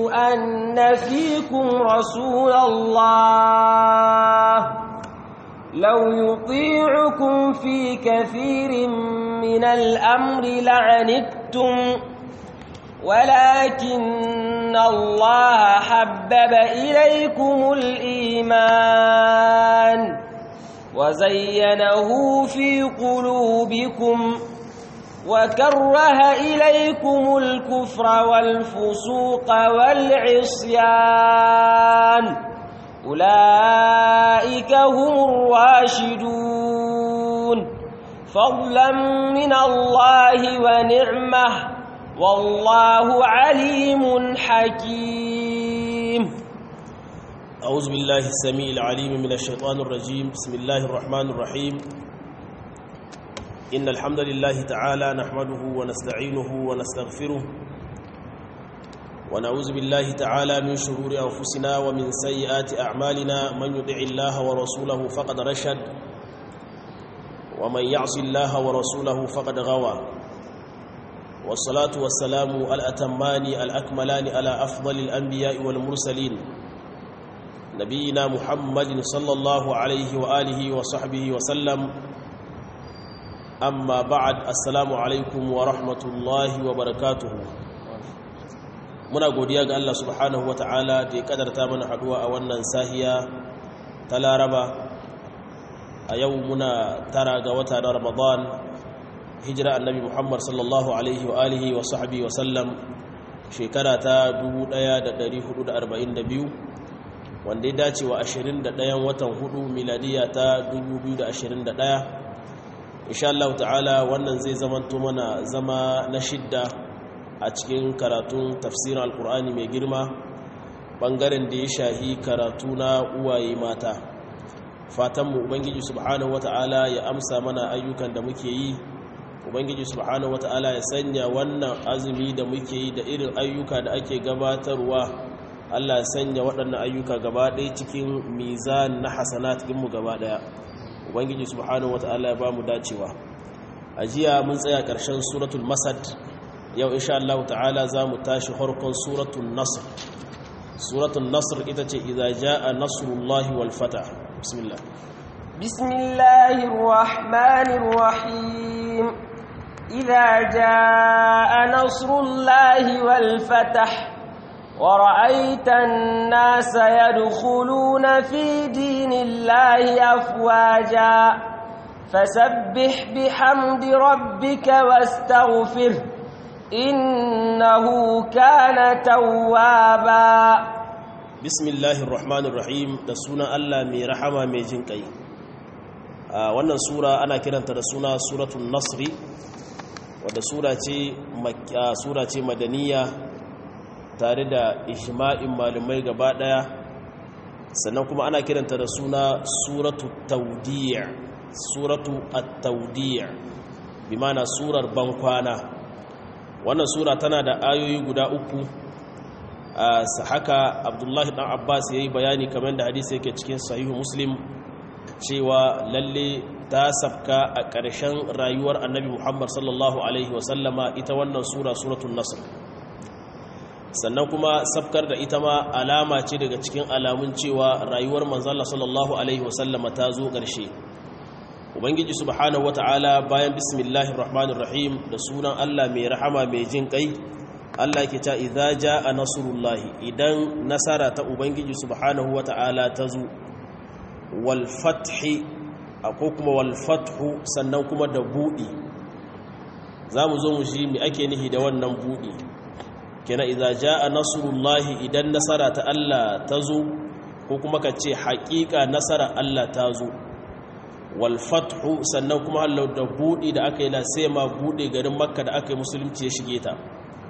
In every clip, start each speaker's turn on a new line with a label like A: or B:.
A: أن فيكم رسول الله لو يطيعكم في كثير من الأمر لعنتم ولكن الله حبب إليكم الإيمان وزينه في قلوبكم وكره إليكم الكفر والفسوق والعصيان أولئك هم الراشدون فضلا من الله ونعمه والله عليم حكيم
B: أعوذ بالله السميع العليم من الشيطان الرجيم بسم الله الرحمن الرحيم إن الحمد لله تعالى نحمده ونستعينه ونستغفره ونعوذ بالله تعالى من شرور أنفسنا ومن سيئات أعمالنا من يطع الله ورسوله فقد رشد ومن يعص الله ورسوله فقد غوى والصلاة والسلام الأتمان الأكملان على أفضل الأنبياء والمرسلين نبينا محمد صلى الله عليه وآله وصحبه وسلم أما بعد السلام عليكم ورحمة الله وبركاته muna godiya ga Allah subhanahu ta'ala da ya kadarta mana haduwa a wannan sahiya ta laraba a yau muna tara ga wata na ramadan hijira annabi muhammad sallallahu alaihi wa alihi wa sahbihi wa sallam shekara ta 1442 wanda ya dace wa 21 watan hudu miladiya ta 2021 insha Allah ta'ala wannan zai zamanto mana zama na shidda a cikin karatun tafsirin alkur'ani mai girma bangaren da ya shahi karatu na uwaye mata fatanmu ubangiji subhanahu wata'ala ya amsa mana ayyukan da muke yi ubangiji subhanahu wata'ala ya sanya wannan azumi da muke yi da irin ayyuka da ake gabatarwa Allah ya sanya waɗannan ayyuka gaba ɗaya cikin mizan na hasanat mu gaba ɗaya ubangiji subhanahu wata'ala ya ba mu dacewa a jiya mun tsaya ƙarshen suratul masad yau insha Allah ta'ala za mu tashi harkon suratul nasr suratul nasr ita ce idza jaa nasrullahi wal fatah bismillah
A: bismillahir rahmanir rahim idza jaa nasrullahi wal fatah ورأيت الناس يدخلون في دين الله أفواجا فسبح بحمد ربك واستغفره إنه كان توابا
B: بسم الله الرحمن الرحيم da suna Allah mai rahama mai jin kai wannan sura ana kiranta da suna suratul nasri wadda sura ce sura ce madaniya tare da ijma'in malumai gaba daya sannan kuma ana kiranta da suna suratu tawdi' suratu at-tawdi' bi ma'ana surar bankwana wannan sura tana da ayoyi guda uku a haka abdullahi dan abbas ya yi bayani kamar da hadisi yake cikin sahihu muslim cewa lalle ta safka a ƙarshen rayuwar annabi muhammad sallallahu alaihi wasallama ita wannan sura suratun nasr sannan kuma safkar da ita ma alama ce daga cikin alamun cewa rayuwar manzala sallallahu alaihi wasallama ta zo ƙarshe ubangiji subhanahu wata'ala bayan bismillahir rahmanir rahim da sunan Allah mai rahama mai jin kai Allah yake ta idza jaa nasrullahi idan nasara ta ubangiji subhanahu wata'ala ta zo wal fathi ko kuma wal fathu sannan kuma da budi zamu zo mu shi me ake nihi da wannan budi kenan idza jaa nasrullahi idan nasara ta Allah ta zo ko kuma ka ce haƙiƙa nasara Allah ta zo walfathu sannan kuma hallau da buɗi da aka yi la sai ma buɗe garin makka da aka yi musulunci ya shige ta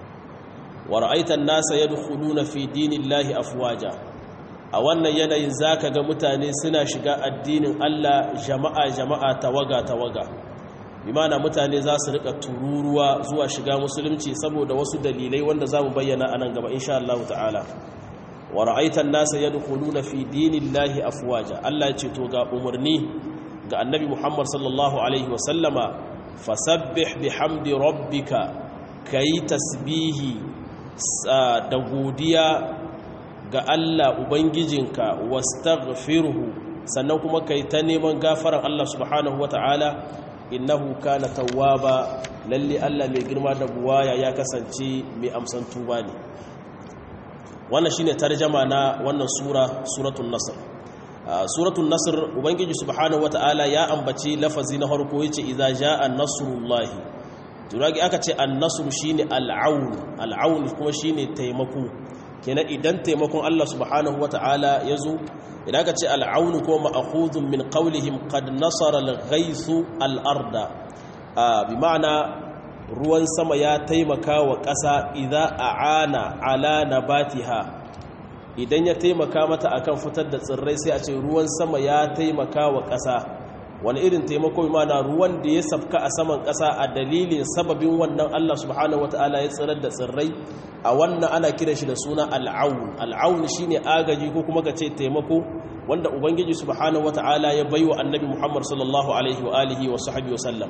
B: wa ra'aitan nasa yadkhuluna fi dinillahi afwaja a wannan yanayin zaka ga mutane suna shiga addinin Allah jama'a jama'a tawaga tawaga bimana mutane za su rika tururuwa zuwa shiga musulunci saboda wasu dalilai wanda zamu bayyana anan gaba insha Allah ta'ala wa ra'aitan nasa yadkhuluna fi dinillahi afwaja Allah ya ce to ga umarni ga annabi Muhammad sallallahu Alaihi wasallama fasabbih bihamdi rabbika ka yi tasbihi da godiya ga Allah ubangijinka wastaghfirhu sannan kuma kai ta neman gafaran Allah subhanahu wata'ala innahu kana tawwaba lalle Allah mai girma da buwaya ya kasance mai amsan tuba ne wannan shine tarjama na wannan sura suratul nasr suratul nasr ubangiji subhanahu wata'ala ya ambaci lafazi na farko yace idza jaa nasrullahi turagi aka ce an-nasr shine al-aun al-aun kuma shine taimako kenan idan taimakon Allah subhanahu wata'ala yazo idan aka ce al'aunu ko ma'akhudun min qawlihim qad nasara al-ghaythu al-arda bi ma'ana ruwan sama ya taimaka wa ƙasa idza a'ana ala nabatiha idan ya taimaka mata akan fitar da tsirrai sai a ce ruwan sama ya taimaka wa ƙasa wani irin taimako bi ma'ana ruwan da ya safka a saman ƙasa a dalilin sababin wannan Allah subhanahu wata'ala ya tsirar da tsirrai a wannan ana kiran shi da suna al'aun al'aun shine agaji ko kuma ka ce taimako wanda ubangiji subhanahu wata'ala ya baiwa annabi Muhammad sallallahu alaihi wa alihi wa sahbihi wa sallam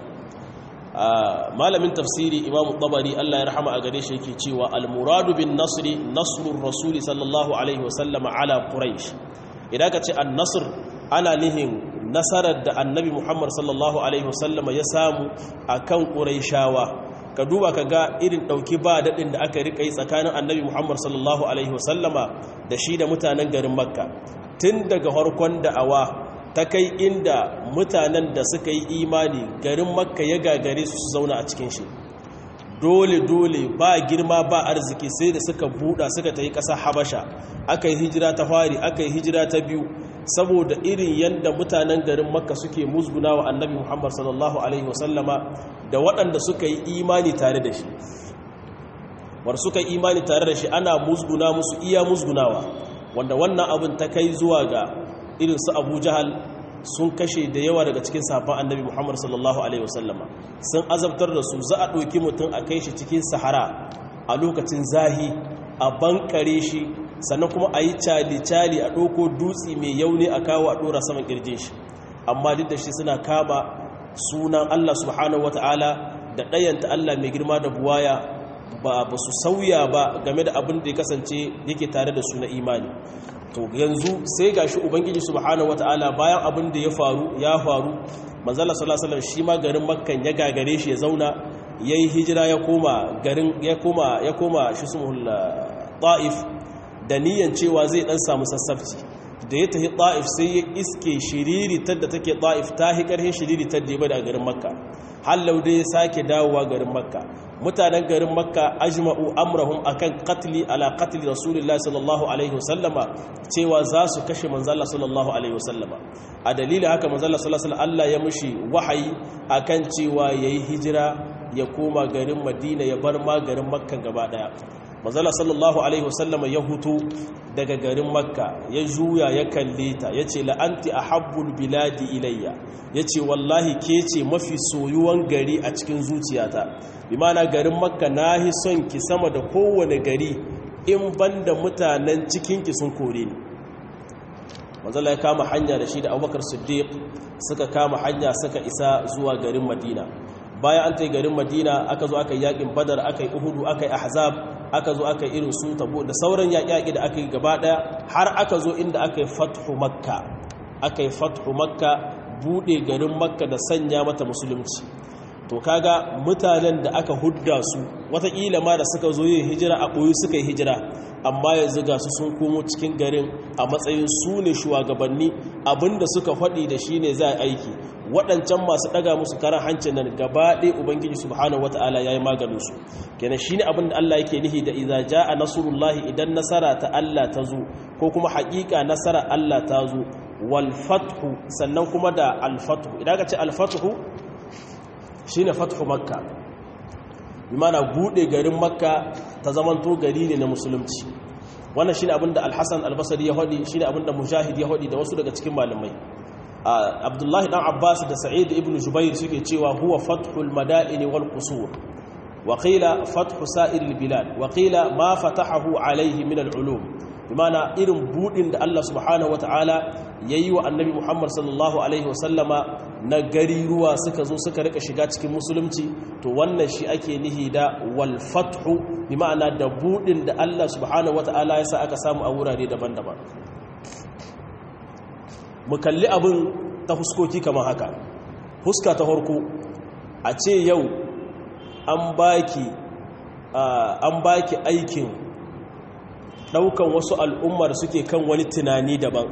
B: malamin tafsiri imamu tabari Allah ya rahama a gare shi yake cewa al-muradu bin nasri nasrur rasul sallallahu alaihi wa sallam ala quraish idan ka ce an-nasr ana nihin nasarar da annabi Muhammad sallallahu alaihi wa sallam ya samu akan quraishawa ka duba ka ga irin ɗauki ba daɗin da aka riƙa yi tsakanin annabi muhammad sallallahu alaihi wasallama da shi da mutanen garin makka tun daga harkon da'awa ta kai inda mutanen da suka yi imani garin makka ya gagare su su zauna a cikin shi dole-dole ba girma ba arziki sai da suka buɗa suka ta yi ƙasa habasha aka yi hijira ta fari aka yi hijira ta biyu saboda irin yadda mutanen garin makka suke musguna wa annabi muhammad sallallahu alaihi wasallama da waɗanda suka yi imani tare da shi war suka yi imani tare da shi ana musguna musu iya musgunawa wanda wannan abin ta kai zuwa ga irin su abu jahal sun kashe da yawa daga cikin safan annabi muhammad sallallahu alaihi wasallama sun azabtar da su za a ɗauki mutum a kai shi cikin sahara a lokacin zahi a bankare shi sannan kuma a yi cali-cali a ɗauko dutse mai yauni a kawo a ɗora saman ƙirjin shi amma duk da shi suna kama sunan Allah subhanahu wata'ala da ɗayanta Allah mai girma da buwaya ba ba su sauya ba game da abin da ya kasance yake tare da su na imani to yanzu sai gashi ubangiji subhanahu wata'ala bayan abin da ya faru ya faru manzala sallallahu alaihi wasallam shi ma garin makkan ya gagare shi ya zauna yayi hijira ya koma garin ya koma ya koma shi sumul ta'if da niyan cewa zai dan samu sassafci da ya tafi ta'if sai ya iske shiriritar da take ta'if ta hi karhin shiriritar da ya bada a garin makka hallau dai ya sake dawowa garin makka mutanen garin makka ajma'u amrahum akan qatli ala qatli rasulullahi sallallahu alaihi wasallama cewa za su kashe manzala sallallahu alaihi wasallama a dalilin haka manzala sallallahu alaihi Allah ya mushi wahayi akan cewa yayi hijira ya koma garin madina ya bar ma garin makka gaba daya manzala sallallahu alaihi wasallam ya hutu daga garin makka ya juya ya kalle ta ya ce la'anti a habbul biladi ilayya ya ce wallahi ke ce mafi soyuwan gari a cikin zuciyata bi mana garin makka na hi son ki sama da kowane gari in banda mutanen cikinki sun kore ni manzala ya kama hanya da shi da abubakar siddiq suka kama hanya suka isa zuwa garin madina bayan an tai garin madina aka zo aka yi yakin badar aka yi uhudu aka yi ahzab aka zo aka yi irin su tabo da sauran yaƙi da aka yi gaba ɗaya har aka zo inda aka yi fathu makka aka yi fathu makka buɗe garin makka da sanya mata musulunci to kaga mutanen da aka hudda su wataƙila ma da suka zo yin hijira a ɓoyi suka yi hijira amma yanzu ga su sun komo cikin garin a matsayin su ne shugabanni abinda suka faɗi da shi ne za a aiki waɗancan masu ɗaga musu karan hancin nan gaba ɗaya ubangiji subhanahu wata'ala ya yi maganinsu kenan shi ne abinda allah yake nihi da iza ja a nasurullahi idan nasara ta allah ta zo ko kuma haƙiƙa nasara allah ta zo wal fathu sannan kuma da alfathu idan ka ce alfathu shi ne fathu makka bimana buɗe garin makka ta zamanto gari ne na musulunci wannan shi ne abinda alhassan albasari ya haɗi shi ne abinda mujahid ya haɗi da wasu daga cikin malamai abdullahi dan abbas da sa'id ibn jubair suke cewa huwa fathul madaini wal qusur wa qila fathu sa'iril bilad wa qila ma fatahahu alayhi min al ulum bimana irin budin da Allah subhanahu wataala yayi wa annabi Muhammad sallallahu alaihi wasallama na gari ruwa suka zo suka rika shiga cikin musulunci to wannan shi ake nihi da wal fathu bimana da budin da Allah subhanahu wataala ya sa aka samu a wurare daban-daban mu kalli abin ta huskoki kamar haka huska ta harko a ce yau an baki an baki aikin daukan wasu al'ummar suke kan wani tunani daban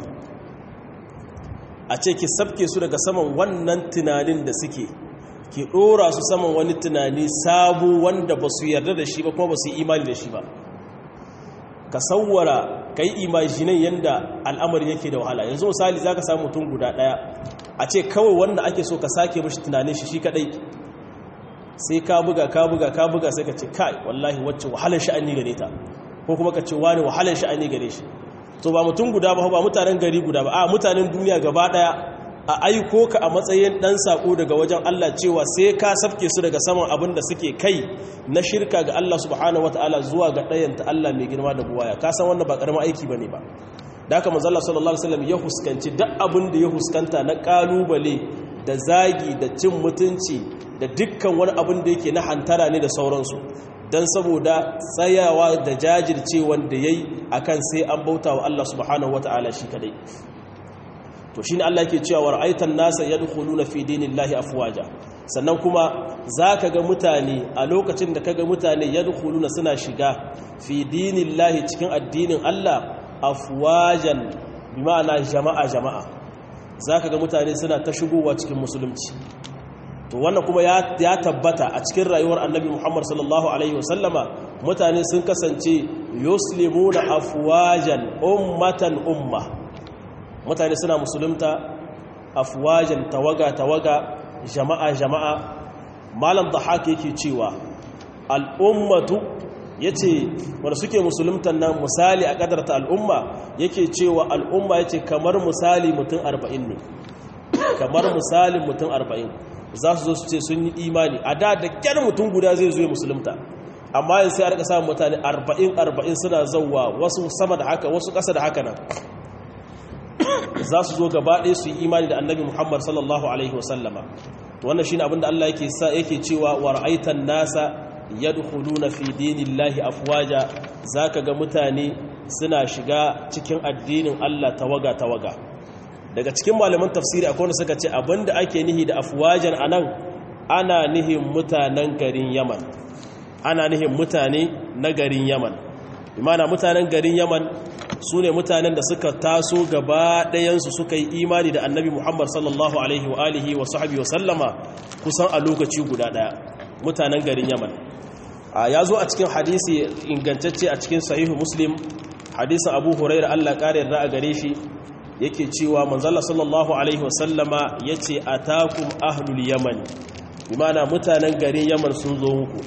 B: a ce ki sabke su daga saman wannan tunanin da suke ki dora su saman wani tunani sabu wanda ba su yarda da shi ba kuma ba su yi imani da shi ba ka sauwara ka yi imajinin yadda al'amari yake da wahala yanzu misali za ka samu mutum guda ɗaya a ce kawai wanda ake so ka sake mashi tunanin shi shi kaɗai sai ka buga ka buga ka buga sai ka ce kai wallahi wacce wahalar sha'ani gare ta ko kuma ka ce wani wahalar sha'ani gare shi to ba mutum guda ba ba mutanen gari guda ba a mutanen duniya gaba ɗaya a aiko ka a matsayin ɗan saƙo daga wajen Allah cewa sai ka safke su daga saman abin da suke kai na shirka ga Allah subhanahu wata'ala zuwa ga ɗayanta Allah mai girma da buwaya ka san wannan ba ƙaramin aiki ba ne ba da haka manzala sallallahu alaihi wasallam ya huskanci duk abin da ya huskanta na ƙalubale da zagi da cin mutunci da dukkan wani abin da yake na hantara ne da sauransu don saboda tsayawa da jajircewan da ya yi a kan sai an bauta wa Allah subhanahu wata'ala shi kadai to shine Allah yake cewa ra'aitan nasa yadkhuluna fi dinillahi afwaja sannan kuma zaka ga mutane a lokacin da kaga mutane yadkhuluna suna shiga fi dinillahi cikin addinin Allah afwajan bima'ana jama'a jama'a zaka ga mutane suna ta shigowa cikin musulunci to wannan kuma ya tabbata a cikin rayuwar annabi Muhammad sallallahu alaihi wasallama mutane sun kasance yuslimuna afwajan ummatan umma mutane suna musulunta afwajan tawaga tawaga jama'a jama'a malam da haka yake cewa al'ummatu yace wanda suke musuluntan nan misali a kadarta al'umma yake cewa al'umma yace kamar misali mutum 40 ne kamar misalin mutum 40 za su zo su ce sun yi imani a da da kyar mutum guda zai zo ya musulunta amma yin sai a rika samun mutane 40-40 suna zauwa wasu sama da haka wasu ƙasa da haka nan za su zo gaba ɗaya su yi imani da annabi muhammad sallallahu alaihi wasallama to wannan shine abinda Allah yake sa yake cewa wa ra'aitan nasa yadkhuluna fi dinillahi afwaja zaka ga mutane suna shiga cikin addinin Allah tawaga tawaga daga cikin malaman tafsiri akwai wanda suka ce abinda ake nihi da afwajan anan ana nihin mutanen garin Yaman ana nihin mutane na garin Yaman imana mutanen garin Yaman su ne mutanen da suka taso gaba ɗayansu suka yi imani da annabi Muhammad sallallahu alaihi wa alihi wa sahabi wa sallama kusan a lokaci guda ɗaya mutanen garin Yaman ya zo a cikin hadisi ingantacce a cikin sahihu muslim hadisin abu huraira Allah ƙara yarda a gare shi yake cewa manzala sallallahu alaihi wasallama ya ce a takun ahlul yaman imana mutanen garin yaman sun zo muku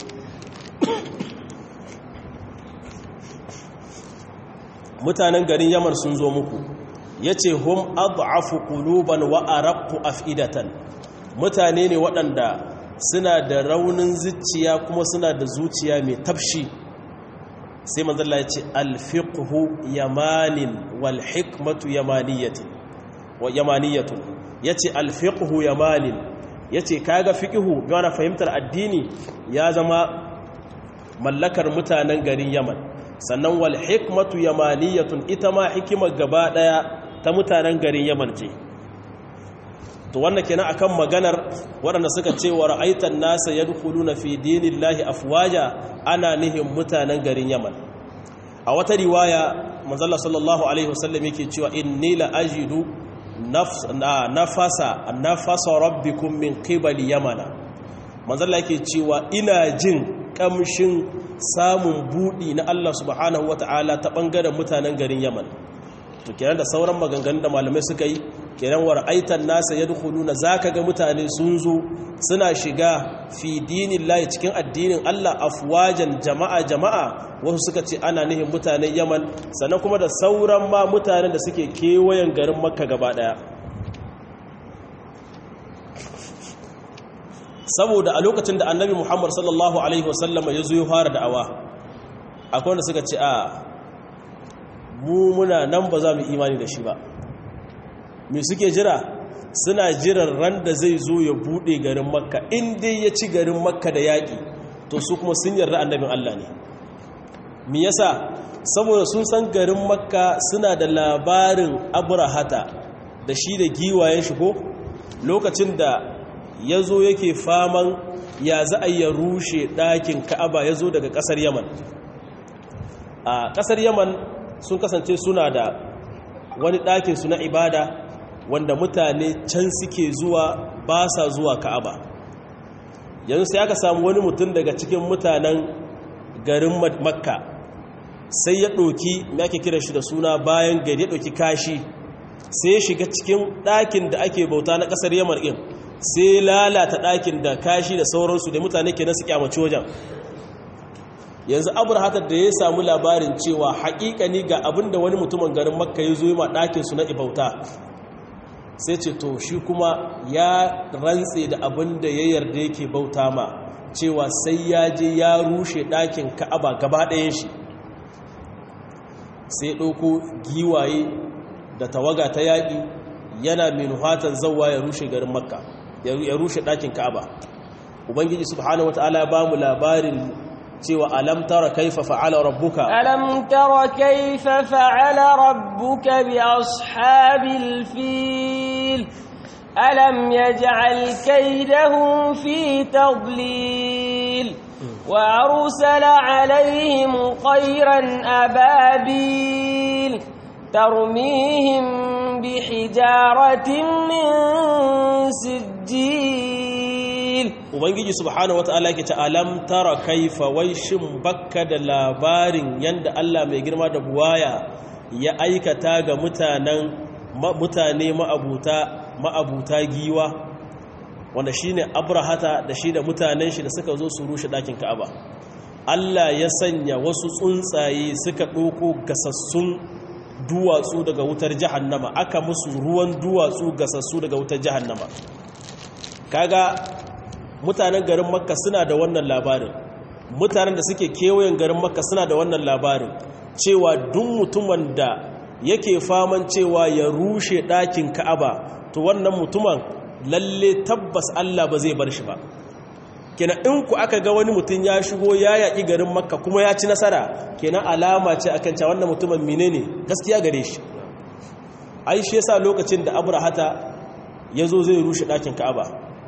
B: mutanen garin yaman sun zo muku ya ce hum adu'afu quluban wa araqqu af'idatan mutane ne waɗanda suna da raunin zuciya kuma suna da zuciya mai tafshi sai manzalla ya ce alfiqhu yamanin wal hikmatu yamaniyatu wa yamaniyatu yace alfiqhu yamanin yace kaga fiqhu yana fahimtar addini ya zama mallakar mutanen garin Yaman sannan wal hikmatu yamaniyatun ita ma hikimar gaba daya ta mutanen garin Yaman ce to wannan kenan akan maganar waɗanda suka ce wa ra'aitan nasa yadkhuluna fi dinillahi afwaja ana nihin mutanen garin Yaman a wata riwaya manzalla sallallahu alaihi wasallam yake cewa inni la ajidu nafasa nafasa rabbikum min qibali yamana manzalla yake cewa ina jin kamshin samun budi na Allah subhanahu wataala ta bangaren mutanen garin Yaman to kenan da sauran maganganun da malamai suka yi kenan war aitan nasa yadkhuluna zaka ga mutane sun zo suna shiga fi dinillahi cikin addinin Allah afwajan jama'a jama'a wasu suka ce ana nihin mutanen Yaman sannan kuma da sauran ma mutanen da suke kewayen garin Makka gaba daya saboda a lokacin da Annabi Muhammad sallallahu alaihi wasallam ya zo ya fara da'awa akwai wanda suka ce a mu muna nan ba za mu imani da shi ba me suke jira suna jiran ran da zai zo ya bude garin makka in dai ya ci garin makka da yaƙi to su kuma sun yarda annabin Allah ne me yasa saboda sun san garin makka suna da labarin abrahata da shi da giwayen shi ko lokacin da ya zo yake faman ya za a ya rushe ɗakin ka'aba ya zo daga ƙasar yaman a ƙasar yaman sun kasance suna da wani ɗakinsu na ibada wanda mutane can suke zuwa ba sa zuwa ka'aba yanzu sai aka samu wani mutum daga cikin mutanen garin makka sai ya ɗoki me ake kira shi da suna bayan gari ya ɗoki kashi sai ya shiga cikin ɗakin da ake bauta na ƙasar yamar ɗin sai lalata ɗakin da kashi da sauransu da mutane ke nasu kyamaci wajen yanzu abrahatar da ya samu labarin cewa haƙiƙani ga abin da wani mutumin garin makka ya zo yi ma ɗakinsu na ibauta sai ce to shi kuma ya rantse da abin da ya yarda yake bauta ma cewa sai ya je ya rushe ɗakin ka'aba gaba ɗayan shi sai ɗauko giwaye da tawaga ta yaƙi yana mai nuhatan zauwa ya rushe garin makka ya rushe ɗakin ka'aba ubangiji subhanahu wata'ala ba mu labarin cewa alam tara kaifa fa'ala rabbuka
A: alam tara kaifa fa'ala rabbuka bi ashabil fil alam yaj'al kaydahum fi tadlil wa arsala alaihim tayran ababil tarmihim bihijaratin min sijjil
B: ubangiji subhanahu wata'ala yake ta alam tara kaifa wai shin bakka da labarin yanda Allah mai girma da buwaya ya aikata ga mutanen mutane ma'abuta ma'abuta giwa wanda shine abrahata da shi da mutanen shi da suka zo su rushe dakin ka'aba Allah ya sanya wasu tsuntsaye suka ɗauko gasassun duwatsu daga wutar jahannama aka musu ruwan duwatsu gasassu daga wutar jahannama kaga mutanen garin makka suna da wannan labarin mutanen da suke kewayen garin makka suna da wannan labarin cewa duk mutumin da yake faman cewa ya rushe ɗakin ka'aba to wannan mutumin lalle tabbas Allah ba zai bar shi ba kenan in ku aka ga wani mutum ya shigo ya yaƙi garin makka kuma ya ci nasara kenan alama ce akan cewa wannan mutumin menene gaskiya gare shi ai shi yasa lokacin da abrahata ya zo zai rushe ɗakin ka'aba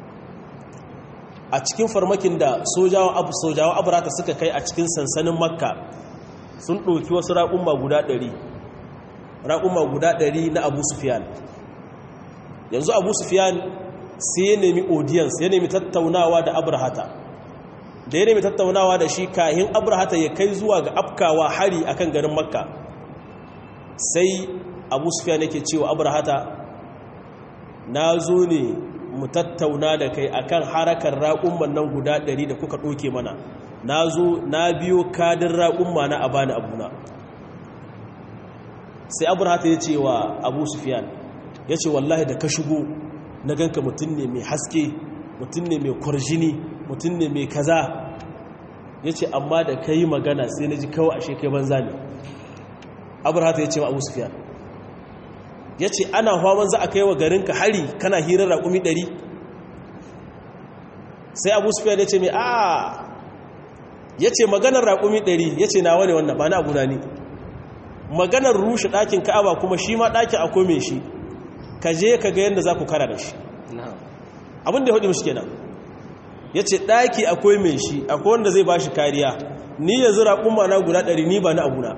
B: a cikin farmakin da sojawan abu sojawan abrahata suka kai a cikin sansanin makka sun ɗauki wasu raƙumma guda ɗari raƙumma guda ɗari na abu sufiyan yanzu abu sufiyan sai ya nemi audience ya nemi tattaunawa da abrahata da ya nemi tattaunawa da shi kahin abrahata ya kai zuwa ga afkawa hari akan garin makka sai abu sufiyan yake cewa abrahata na zo ne mu tattauna da kai akan harakar raƙumman nan guda ɗari da kuka ɗoke mana na zo na biyo kadin raƙumma na abani abuna sai abrahata ya ce wa abu sufiyan ya ce wallahi da ka shigo na ganka mutum ne mai haske mutum ne mai kwarjini mutum ne mai kaza ya ce amma da ka yi magana sai na ji kawai ashe kai banza ne abrahata ya ce wa abu sufiyan ya ce ana hawan za a kai wa garinka hari kana hirar raƙumi ɗari sai abu sufiyan ya ce mai a ya ce maganar raƙumi ɗari ya ce na wani wannan ba na abu na ne maganar rushe ɗakin ka'aba kuma shi ma ɗakin akwai mai shi ka je ka ga yadda za ku kara da shi abin da ya hudu mishi kenan ya ce ɗaki akwai mai shi akwai wanda zai ba shi kariya ni yanzu raƙumma na guda ɗari ni ba na abuna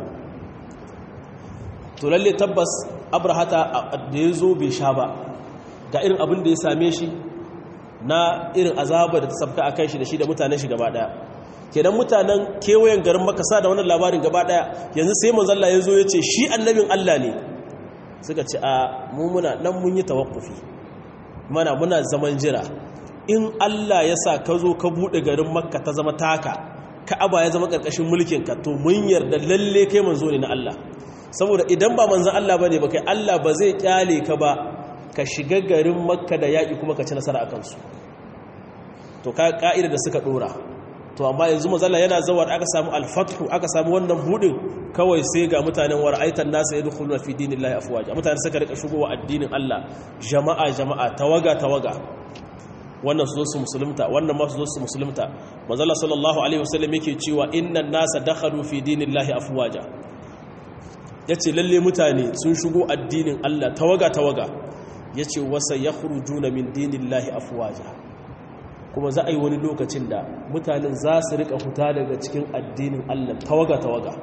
B: to lalle tabbas abrahata da ya zo bai sha ba ga irin abin da ya same shi na irin azaba da ta sabka a kan shi da shi da mutanen shi gaba daya kenan mutanen kewayen garin makasa da wannan labarin gaba daya yanzu sai manzalla ya zo ya ce shi annabin allah ne suka ce a mummuna nan mun yi tawakkufi mana muna zaman jira in allah ya sa ka zo ka buɗe garin makka ta zama taka ka'aba ya zama ƙarƙashin mulkinka to mun yarda lalle kai manzo ne na allah saboda idan ba manzan Allah ba ne ba kai Allah ba zai kyale ka ba ka shiga garin makka da yaƙi kuma ka ci nasara a kansu to ka ƙa'ida da suka ɗora to amma yanzu mazalla yana zawar aka samu alfathu aka samu wannan budin kawai sai ga mutanen wara'aitan nasa yadkhuluna fi dinillahi afwaja mutane suka rika shigowa addinin Allah jama'a jama'a tawaga tawaga wannan su zo su musulunta wannan ma su zo su musulunta manzala sallallahu alaihi wasallam yake cewa innan nasa dakhalu fi dinillahi afwaja yace lalle mutane sun shigo addinin Allah tawaga tawaga yace wasa yakhrujuna min dinillahi afwaja kuma za a yi wani lokacin da mutanen za su rika fita daga cikin addinin Allah tawaga tawaga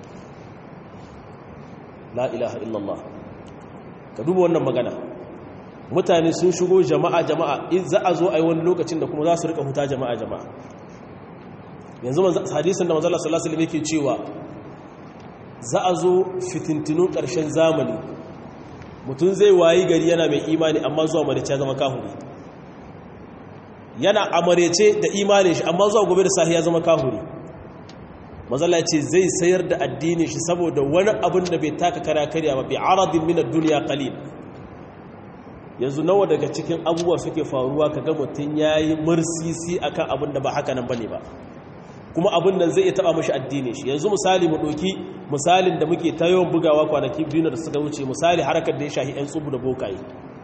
B: la ilaha illallah ka duba wannan magana mutane sun shigo jama'a jama'a in za a zo a yi wani lokacin da kuma za su rika huta jama'a jama'a yanzu hadisin da manzala sallallahu alaihi yake cewa za a zo fitintinun ƙarshen zamani mutum zai wayi gari yana mai imani amma zuwa marice ya zama kahuri yana amarece da imanin shi amma zuwa gobe da sahi ya zama kahuri manzala ce zai sayar da addinin shi saboda wani abin da bai taka kara karya ba bi aradin min ad-dunya qalil yanzu nawa daga cikin abubuwa suke faruwa kaga mutum yayi mursisi akan abin da ba haka nan bane ba kuma abin nan zai iya taba mashi addini shi yanzu misali mu doki misalin da muke ta yawan bugawa kwanaki biyu da suka wuce misali harkar da ya shahi yan tsubu da bokaye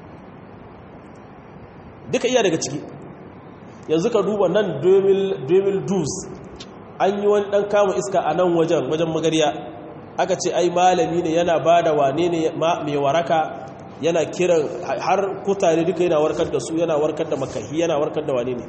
B: duka iya daga ciki yanzu ka duba nan 2012 an yi wani dan kama iska a nan wajen wajen magariya aka ce ai malami ne yana bada wane ne mai waraka yana kiran har kutare duka yana warkar da su yana warkar da makahi yana warkar da wane ne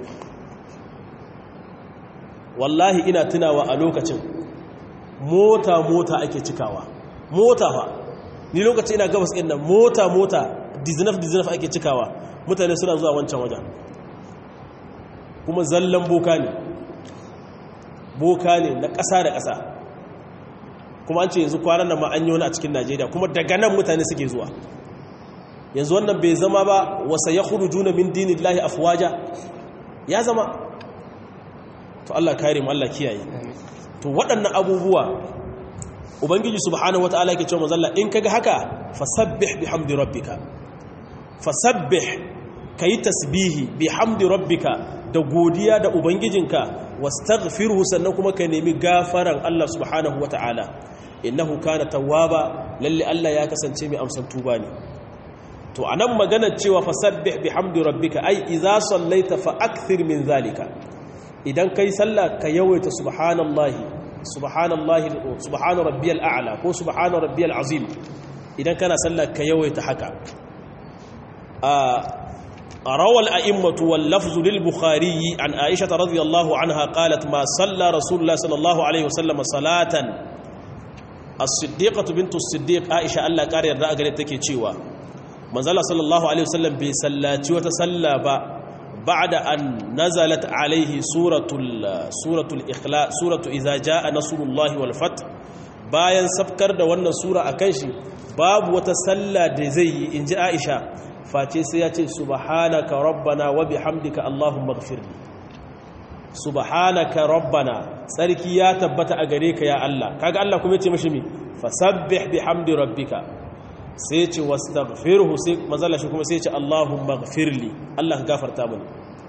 B: wallahi ina tunawa a lokacin mota mota ake cikawa mota fa ni lokacin ina gabas ɗin nan mota mota dizinaf dizinaf ake cikawa mutane suna zuwa wancan wajen kuma zallan boka ne boka ne na ƙasa da ƙasa kuma an ce yanzu kwanan nan ma an yi wani a cikin najeriya kuma daga nan mutane suke zuwa yanzu wannan bai zama ba wasa ya hudu juna min dinin lahi afuwaja ya zama to Allah kare mu Allah kiyaye to waɗannan abubuwa ubangiji subhanahu wataala yake cewa manzalla in kaga haka fasabbih bihamdi rabbika fasabbih kayi tasbihi bihamdi rabbika da godiya da ubangijinka wastaghfirhu sannan kuma ka nemi gafaran Allah subhanahu wataala innahu kana tawwaba lalle Allah ya kasance mai amsan tuba ne to anan magana cewa fasabbih bihamdi rabbika ai idza sallaita fa akthir min zalika idan kai sallah ka yawaita subhanallahi subhanallahi subhana rabbiyal a'la ko subhana rabbiyal azim idan kana sallah ka yawaita haka روى الأئمة واللفظ للبخاري عن عائشة رضي الله عنها قالت ما صلى رسول الله صلى الله عليه وسلم صلاة الصديقة بنت الصديق عائشة الله قال يرى أقل تكي تشيوا من صلى الله عليه وسلم بسلاتي وتسلى بعد أن نزلت عليه سورة سورة الإخلاء سورة إذا جاء نصر الله والفتح bayan sabkar da wannan sura akan shi babu wata sallah da zai yi inji Aisha face sai ya ce subhanaka rabbana wa bihamdika allahumma ighfirli subhanaka rabbana tsarki ya tabbata a gare ka ya Allah kaga Allah kuma yace mishi mi fasabbih bihamdi rabbika sai ya ce wastaghfirhu sai mazalla shi kuma sai ya ce allahumma ighfirli Allah ka gafarta mini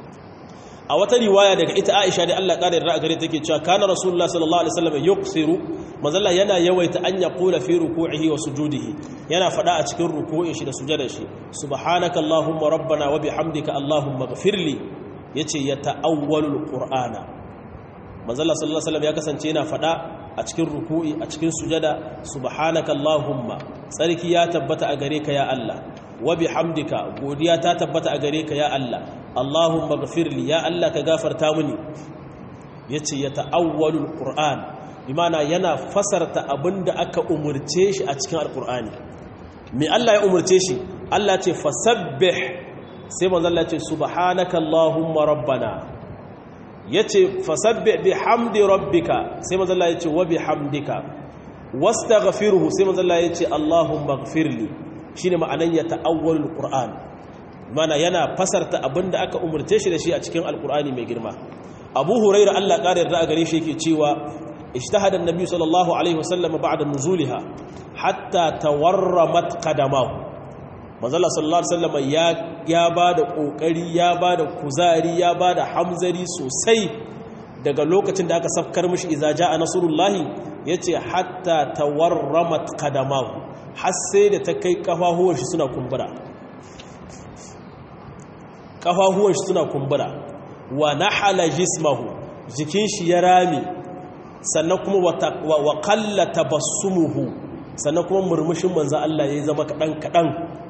B: a wata riwaya daga ita Aisha da Allah ƙara yarda a gare take cewa kana rasulullah sallallahu alaihi wasallam yuqsiru mazalla yana yawaita an yaqula fi ruku'ihi wa sujudihi yana fada a cikin ruku'in shi da sujudar shi subhanaka allahumma rabbana wa bihamdika allahumma ighfirli yace ya ta'awwalul qur'ana mazalla sallallahu alaihi wasallam ya kasance yana fada a cikin ruku'i a cikin sujada subhanaka allahumma tsarki ya tabbata a gare ka ya Allah wa bihamdika godiya ta tabbata a gare ka ya Allah Allahumma ghafirli ya Allah ka gafarta mini yace ya ta'awwalul qur'an bimana yana fasarta abinda aka umurce shi a cikin alqur'ani me Allah ya umurce shi Allah ce fasabbih sai manzo Allah ce subhanaka allahumma rabbana yace fasabbih bihamdi rabbika sai manzo Allah yace wa bihamdika wastaghfirhu sai manzo Allah yace allahumma ghfirli shine ma'anan ya ta'awwalul qur'an mana yana fasarta abinda aka umurce shi da shi a cikin alqur'ani mai girma abu huraira Allah ƙara yarda a gare shi yake cewa ijtahada an-nabi sallallahu alaihi wasallam ba'da nuzuliha hatta tawarramat qadamahu manzala sallallahu alaihi wasallam ya ya bada kokari ya bada kuzari ya bada hamzari sosai daga lokacin da aka safkar mishi idza jaa nasrullahi yace hatta tawarramat qadamahu har sai da ta kai kafahuwan shi suna kumbura kafahuwan shi suna kumbura wa nahala jismahu jikin shi ya rame sannan kuma wa qalla tabassumuhu sannan kuma murmushin manzo Allah ya zama kadan kadan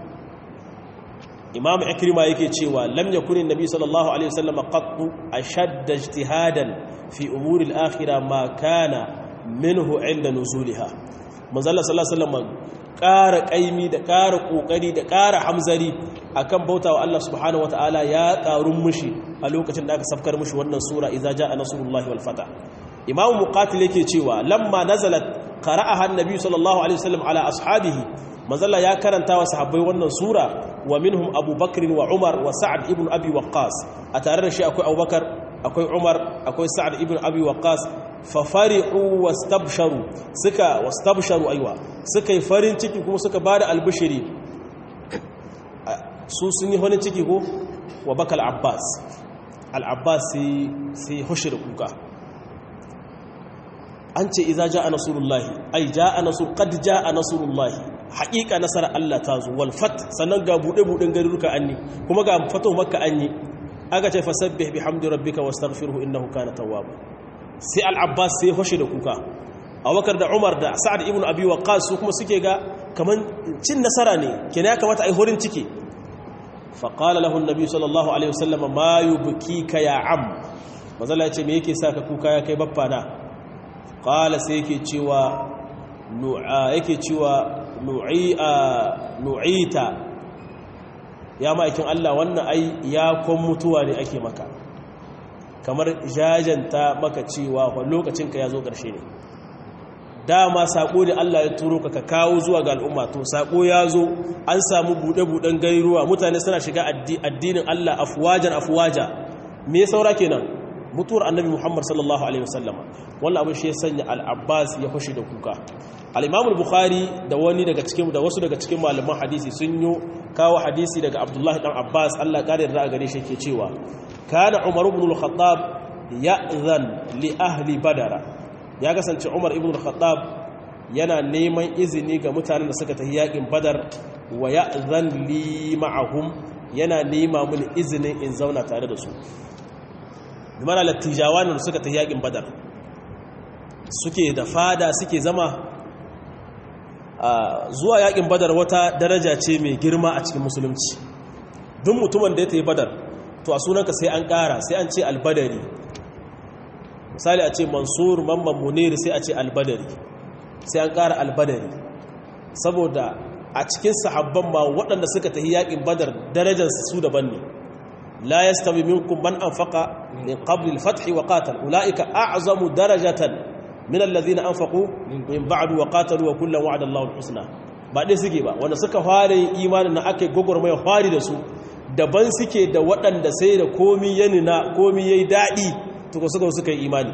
B: imam ikrima yake cewa lam yakun annabi sallallahu alaihi wasallam qattu ashadda ijtihadan fi umuri al-akhirah ma kana minhu inda nuzuliha manzo Allah sallallahu alaihi wasallam ƙara ƙaimi da ƙara ƙoƙari da ƙara hamzari akan bautawa Allah subhanahu wataala ya ƙarun mushi a lokacin da aka safkar mushi wannan sura idza jaa nasrullahi wal fatah imam muqatil yake cewa lamma nazalat qara'aha an-nabi sallallahu alaihi wasallam ala ashabihi manzalla ya karanta wa sahabbai wannan sura wa minhum abubakar wa umar wa sa'ad ibn abi waqqas a tare da shi akwai abubakar akwai umar akwai sa'ad ibn abi waqqas fa farihu wastabsharu suka wastabsharu aiwa suka yi farin ciki kuma suka bada albishiri su sun yi farin ciki ko wa bakal abbas al-abbas sai sai hushir kuka an ce iza ja'a nasrullahi ai ja'a nasr qad ja'a nasrullahi haqiqa nasara Allah ta zo wal fat sannan ga bude buden garuruka anni kuma ga fato makka anni aka ce fasabbih bihamdi rabbika wastaghfirhu innahu kana tawwaba sai al-abbas sai hoshi da kuka abubakar da umar da sa'ad ibn abi waqqas su kuma suke ga kaman cin nasara ne kenan ya kamata ai horin ciki fa qala lahu an-nabi sallallahu alaihi wasallam ma yubkika ya am mazalla ya ce me yake saka kuka ya kai baffa na qala sai yake cewa nu'a yake cewa nu'i'a nu'ita ya ma'aikin Allah wannan ai ya kon mutuwa ne ake maka kamar jajanta maka cewa wa lokacin ka ya zo ƙarshe ne dama sako da Allah ya turo ka ka kawo zuwa ga al'umma to sako ya zo an samu bude-buden gairuwa mutane suna shiga addinin Allah afwajan afwaja me ya saura kenan mutuwar annabi Muhammad sallallahu alaihi wasallama wannan abin shi ya sanya al-Abbas ya fashi da kuka al-Imam al-Bukhari da wani daga cikin da wasu daga cikin malaman hadisi sun yi kawo hadisi daga Abdullah dan Abbas Allah ya kare da gare shi yake cewa kana Umar ibn al-Khattab ya'zan li ahli badara ya kasance Umar ibn al-Khattab yana neman izini ga mutanen da suka tafi yakin Badar wa ya'zan li ma'ahum yana nema mini izinin in zauna tare da su mana lattijawa ne suka ta yakin badar suke da fada suke zama zuwa yakin badar wata daraja ce mai girma a cikin musulunci duk mutumin da ya ta yi badar to a sunanka sai an kara sai an ce albadari misali a ce mansur mamman muniri sai a ce albadari sai an kara albadari saboda a cikin sahabban ma waɗanda suka ta yi yakin badar darajarsu su daban ne لا يستوي منكم من أنفق من قبل الفتح وقاتل أولئك أعظم درجة من الذين أنفقوا من بعد وقاتلوا وكلا وعد الله الحسنى ba dai suke ba wanda suka fara imanin na ake gogormai fari da su daban suke da waɗanda sai da komi ya nuna komi ya yi daɗi tuka suka suka yi imani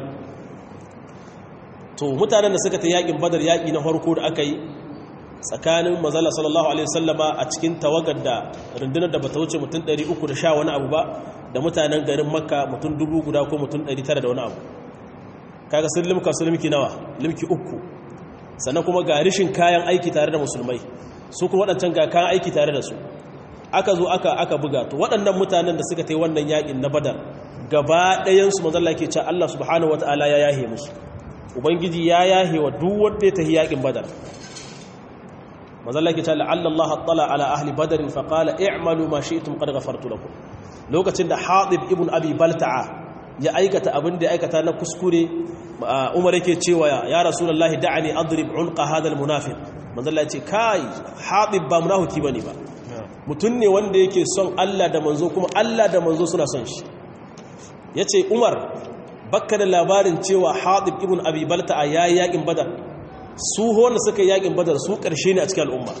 B: to mutanen da suka ta yaƙin badar yaƙi na farko da aka yi tsakanin mazala sallallahu alaihi wasallama a cikin tawagar da rundunar da bata wuce mutum 310 wani abu ba da mutanen garin makka mutum dubu guda ko mutum 900 da wani abu kaga sun limka su limki nawa limki uku sannan kuma ga rishin kayan aiki tare da musulmai su kuma waɗancan ga kayan aiki tare da su aka zo aka aka buga to waɗannan mutanen da suka ta yi wannan yaƙin na badar gaba ɗayansu mazalla ke cewa Allah subhanahu wataala ya yahe musu ubangiji ya yahe wa duk wanda ya tafi yaƙin badar mazalla ke cewa la'alla Allah attala ala ahli badr fa qala i'malu ma shi'tum qad ghafartu lakum lokacin da Hatib ibn Abi Balta'a ya aikata abin da ya aikata na kuskure Umar yake cewa ya Rasulullahi da'ani adrib unqa hadha almunafiq mazalla ce kai Hatib ba munafiki bane ba mutun ne wanda yake son Allah da manzo kuma Allah da manzo suna son shi yace Umar bakka da labarin cewa Hatib ibn Abi Balta'a yayi yakin Badar su wanda suka yakin badar su ƙarshe ne a cikin al'umma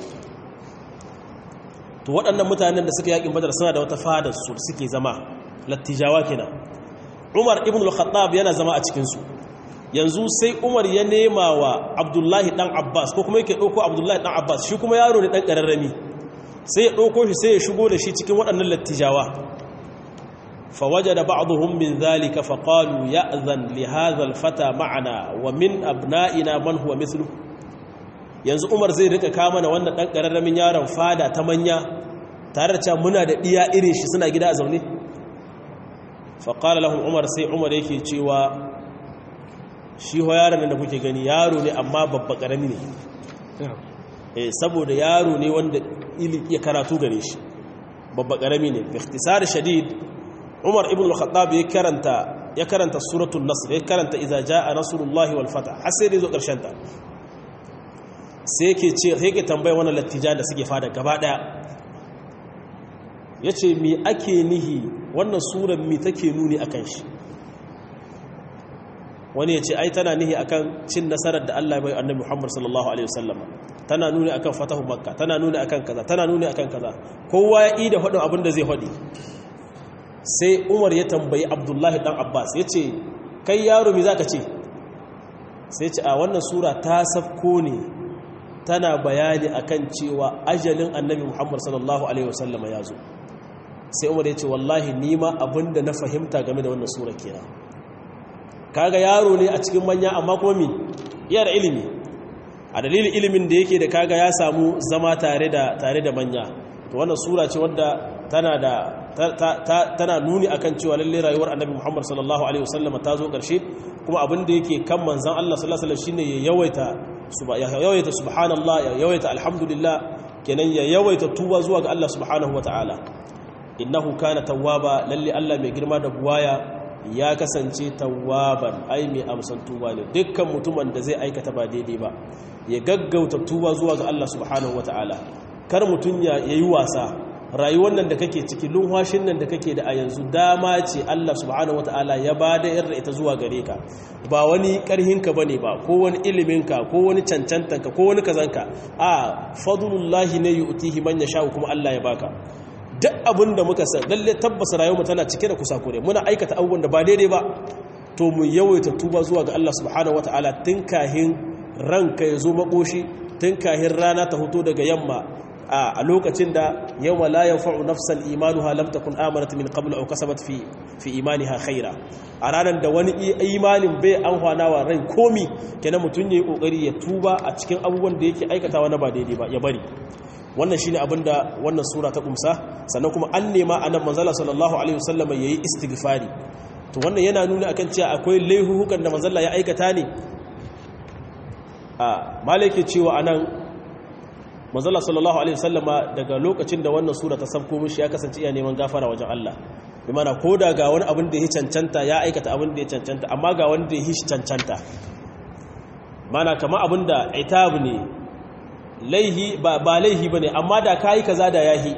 B: to waɗannan mutanen da suka yakin badar suna da wata fadar su suke zama lattijawa kenan umar ibn al-khattab yana zama a cikinsu yanzu sai umar ya nema wa abdullahi dan abbas ko kuma yake ɗauko abdullahi dan abbas shi kuma yaro ne ɗan ƙararrami sai ya ɗauko shi sai ya shigo da shi cikin waɗannan lattijawa فوجد بعضهم من ذلك فقالوا يأذن لهذا الفتى معنا ومن أبنائنا من هو مثله yanzu Umar zai rika kama na wannan dan kararramin yaron fada ta manya tare da muna da iya irin shi suna gida a zaune fa qala lahum Umar sai Umar yake cewa shi ho yaron da kuke gani yaro ne amma babba karami ne eh saboda yaro ne wanda ya karatu gare shi babba karami ne bi ikhtisar shadid Umar ibn al-Khattab ya karanta ya karanta suratul Nasr ya karanta idza jaa nasrullahi wal fath har sai da zo karshen ta sai yake ce sai yake tambaya wannan lattijan da suke fada gaba daya yace me ake nihi wannan surar me take nuni akan shi wani yace ai tana nihi akan cin nasarar da Allah ya bai annabi Muhammad sallallahu alaihi wasallam tana nuni akan fatahu makka tana nuni akan kaza tana nuni akan kaza kowa ya ida faɗin abin da zai faɗi sai umar ya tambayi abdullahi dan abbas ya ce kai yaro mi za ka ce sai ce a wannan sura ta safko ne tana bayani akan cewa ajalin annabi muhammad sallallahu alaihi wasallama ya zo sai umar ya ce wallahi nima abinda na fahimta game da wannan sura kenan kaga yaro ne a cikin manya amma kuma mi iya da ilimi a dalilin ilimin da yake da kaga ya samu zama tare da tare da manya to wannan sura ce wadda tana da tana nuni akan cewa lalle rayuwar annabi Muhammad sallallahu alaihi wasallam ta zo ƙarshe kuma abin da yake kan manzon Allah sallallahu alaihi wasallam shine ya yawaita ya yawaita subhanallah ya yawaita alhamdulillah kenan ya yawaita tuba zuwa ga Allah subhanahu wataala innahu kana tawwaba lalle Allah mai girma da buwaya ya kasance tawwaban ai mai amsan tuba ne dukkan mutumin da zai aikata ba daidai ba ya gaggauta tuba zuwa ga Allah subhanahu wataala kar mutun ya yi wasa rayuwar nan da kake ciki lunwashin nan da kake da a yanzu dama ce Allah subhanahu wataala ya ba da irin ita zuwa gare ka ba wani karhinka bane ba ko wani iliminka ko wani cancantanka ko wani kazanka a fadlullahi ne yu'tihi man yasha kuma Allah ya baka duk abin da muka san lalle tabbas rayuwar tana cike da kusakure muna aikata abubuwan da ba daidai ba to mu yawaita tuba zuwa ga Allah subhanahu wataala tun kahin ranka ya zo makoshi tun kahin rana ta hoto daga yamma a lokacin da yawma la yanfa'u nafsan imanuha lam takun amanat min qabl aw kasabat fi fi imaniha khaira a ranar da wani imanin bai an wa rai komi kenan mutun yayi kokari ya tuba a cikin abubuwan da yake aikatawa na ba daidai ba ya bari wannan shine abinda wannan sura ta kumsa sannan kuma an nema annabi manzala sallallahu alaihi wasallam yayi istighfari to wannan yana nuna akan cewa akwai laihuhukan da manzala ya aikata ne a malaki cewa anan manzala sallallahu alaihi wasallama daga lokacin da wannan sura ta sabko mishi ya kasance iya neman gafara wajen Allah bi mana koda ga wani abin da ya cancanta ya aikata abin da ya cancanta amma ga wanda ya hishi cancanta mana kama abin da itab ne laihi ba ba laihi bane amma da kai kaza da yahi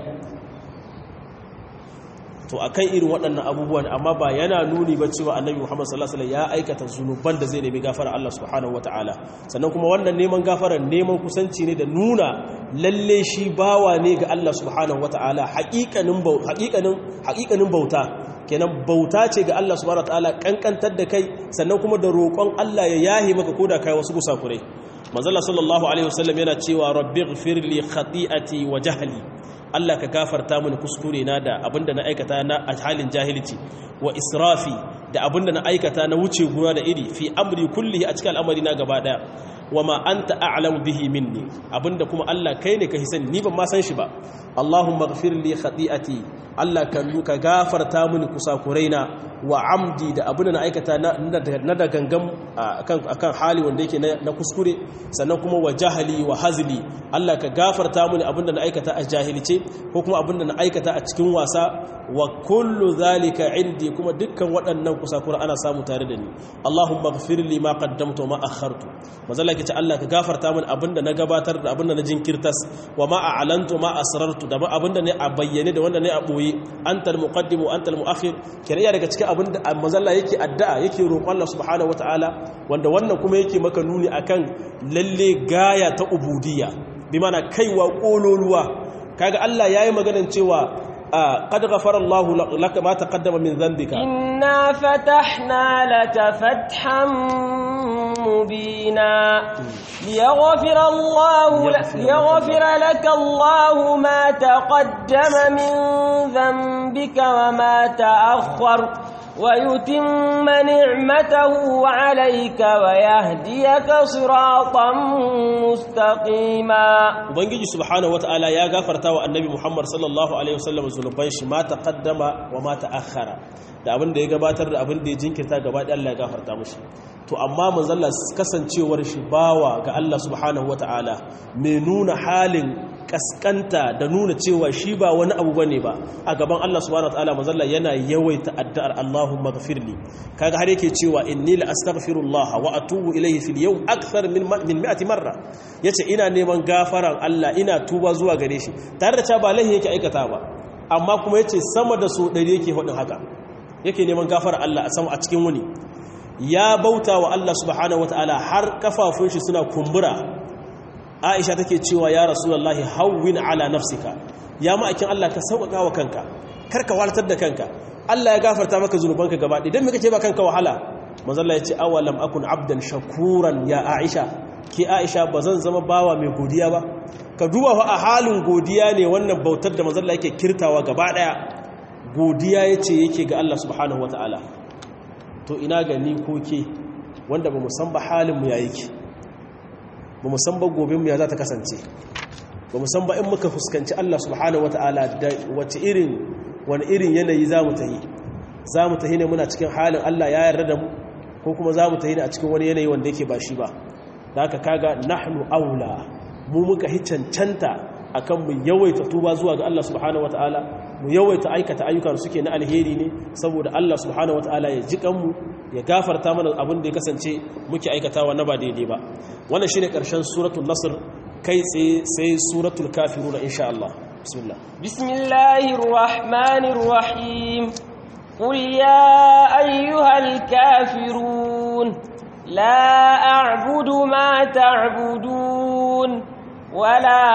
B: to akan irin waɗannan abubuwan amma ba yana nuni ba cewa annabi Muhammad sallallahu alaihi wasallam ya aikata zunuban da zai nemi gafara Allah subhanahu wataala sannan kuma wannan neman gafara neman kusanci ne da nuna lalle shi bawa ne ga Allah subhanahu wataala haƙiƙanin haƙiƙanin haƙiƙanin bauta kenan bauta ce ga Allah subhanahu wataala kankantar da kai sannan kuma da roƙon Allah ya yahi maka koda kai wasu kusakurai manzala sallallahu alaihi wasallam yana cewa rabbighfir li khati'ati wa jahli Allah ka gafarta mini kuskure na da abinda na aikata na a halin jahilci wa israfi da abinda na aikata na wuce guna da iri fi amri kullihi a cikin al'amari na gaba daya wa ma anta a'lamu bihi minni abinda kuma Allah kai ne ka hisan ni ban ma san shi ba Allahumma ighfir li khati'ati Allah ka ka gafarta mini kusakuraina wa amdi da abinda na aikata na da gangan akan hali wanda yake na kuskure sannan kuma wa jahali wa hazli Allah ka gafarta mini abinda na aikata a jahilce ko kuma abinda na aikata a cikin wasa wa kullu zalika indi kuma dukkan waɗannan kusakura ana samu tare da ni Allahumma ighfir li ma qaddamtu wa ma akhartu mazalla kace Allah ka gafarta mini abinda na gabatar da abinda na jinkirtas wa ma a'lantu ma asrartu da abinda ne a bayyane da wanda ne a boye antal muqaddim wa antal muakhir kiriya daga cikin abinda mazalla yake addu'a yake roƙon Allah subhanahu wataala wanda wannan kuma yake maka nuni akan lalle gaya ta ubudiyya bi mana kaiwa kololuwa kaga Allah yayi maganan cewa قد غفر الله لك ما تقدم من ذنبك
A: إنا فتحنا لك فتحا مبينا ليغفر الله ليغفر لك الله ما تقدم من ذنبك وما تأخر ويتم نعمته عليك ويهديك صراطا مستقيما
B: ubangiji subhanahu wataala ya gafarta wa annabi muhammad sallallahu alaihi wasallam zunuban shi ma taqaddama wa ma ta'akhkhara da abin da ya gabatar da abin da ya jinkirta gaba da Allah ya gafarta mushi to amma manzalla kasancewar shi bawa ga Allah subhanahu wataala mai nuna halin kaskanta da nuna cewa shi ba wani abu bane ba a gaban Allah subhanahu wataala manzalla yana yawaita addu'ar Allahumma ghafirli kaga har yake cewa inni la astaghfirullah wa atubu ilayhi fil yawm akthar min min 100 marra yace ina neman gafaran Allah ina tuba zuwa gare shi tare da cewa ba lahi yake aikata ba amma kuma yace sama da so 100 yake hudin haka yake neman gafara Allah a sama a cikin wuni ya bauta wa Allah subhanahu wataala har kafafun shi suna kumbura Aisha take cewa ya Rasulullahi hawwin ala nafsika ya ma'aikin Allah ka sauƙaƙa wa kanka karka walatar da kanka Allah ya gafarta maka zunubanka gaba ɗaya dan me kake ba kanka wahala manzo Allah ya ce awalam akun abdan shakuran ya Aisha ki Aisha bazan zama bawa mai godiya ba ka duba fa a halin godiya ne wannan bautar da manzo Allah yake kirtawa gaba ɗaya godiya yace yake ga Allah subhanahu wataala to ina ga ni ko ke wanda ba mu san ba halin mu yayi ki ba mu san ba gobe mu ya za ta kasance ba mu san ba in muka fuskanci Allah subhanahu wataala da wace irin wani irin yanayi za mu tahi za mu tahi ne muna cikin halin Allah ya yarda da mu ko kuma za mu tahi ne a cikin wani yanayi wanda yake ba shi ba da haka kaga nahnu aula mu muka hi cancanta akan mu yawaita tuba zuwa ga Allah subhanahu wataala mu yawaita aikata ayyukan suke na alheri ne saboda Allah subhanahu wataala ya ji kanmu ya gafarta mana abin da ya kasance muke aikatawa na ba daidai ba wannan shine karshen suratul nasr kai tsaye sai suratul kafiruna insha Allah bismillah
A: bismillahir rahmanir rahim qul ya ayyuhal kafirun la a'budu ma ta'budun ولا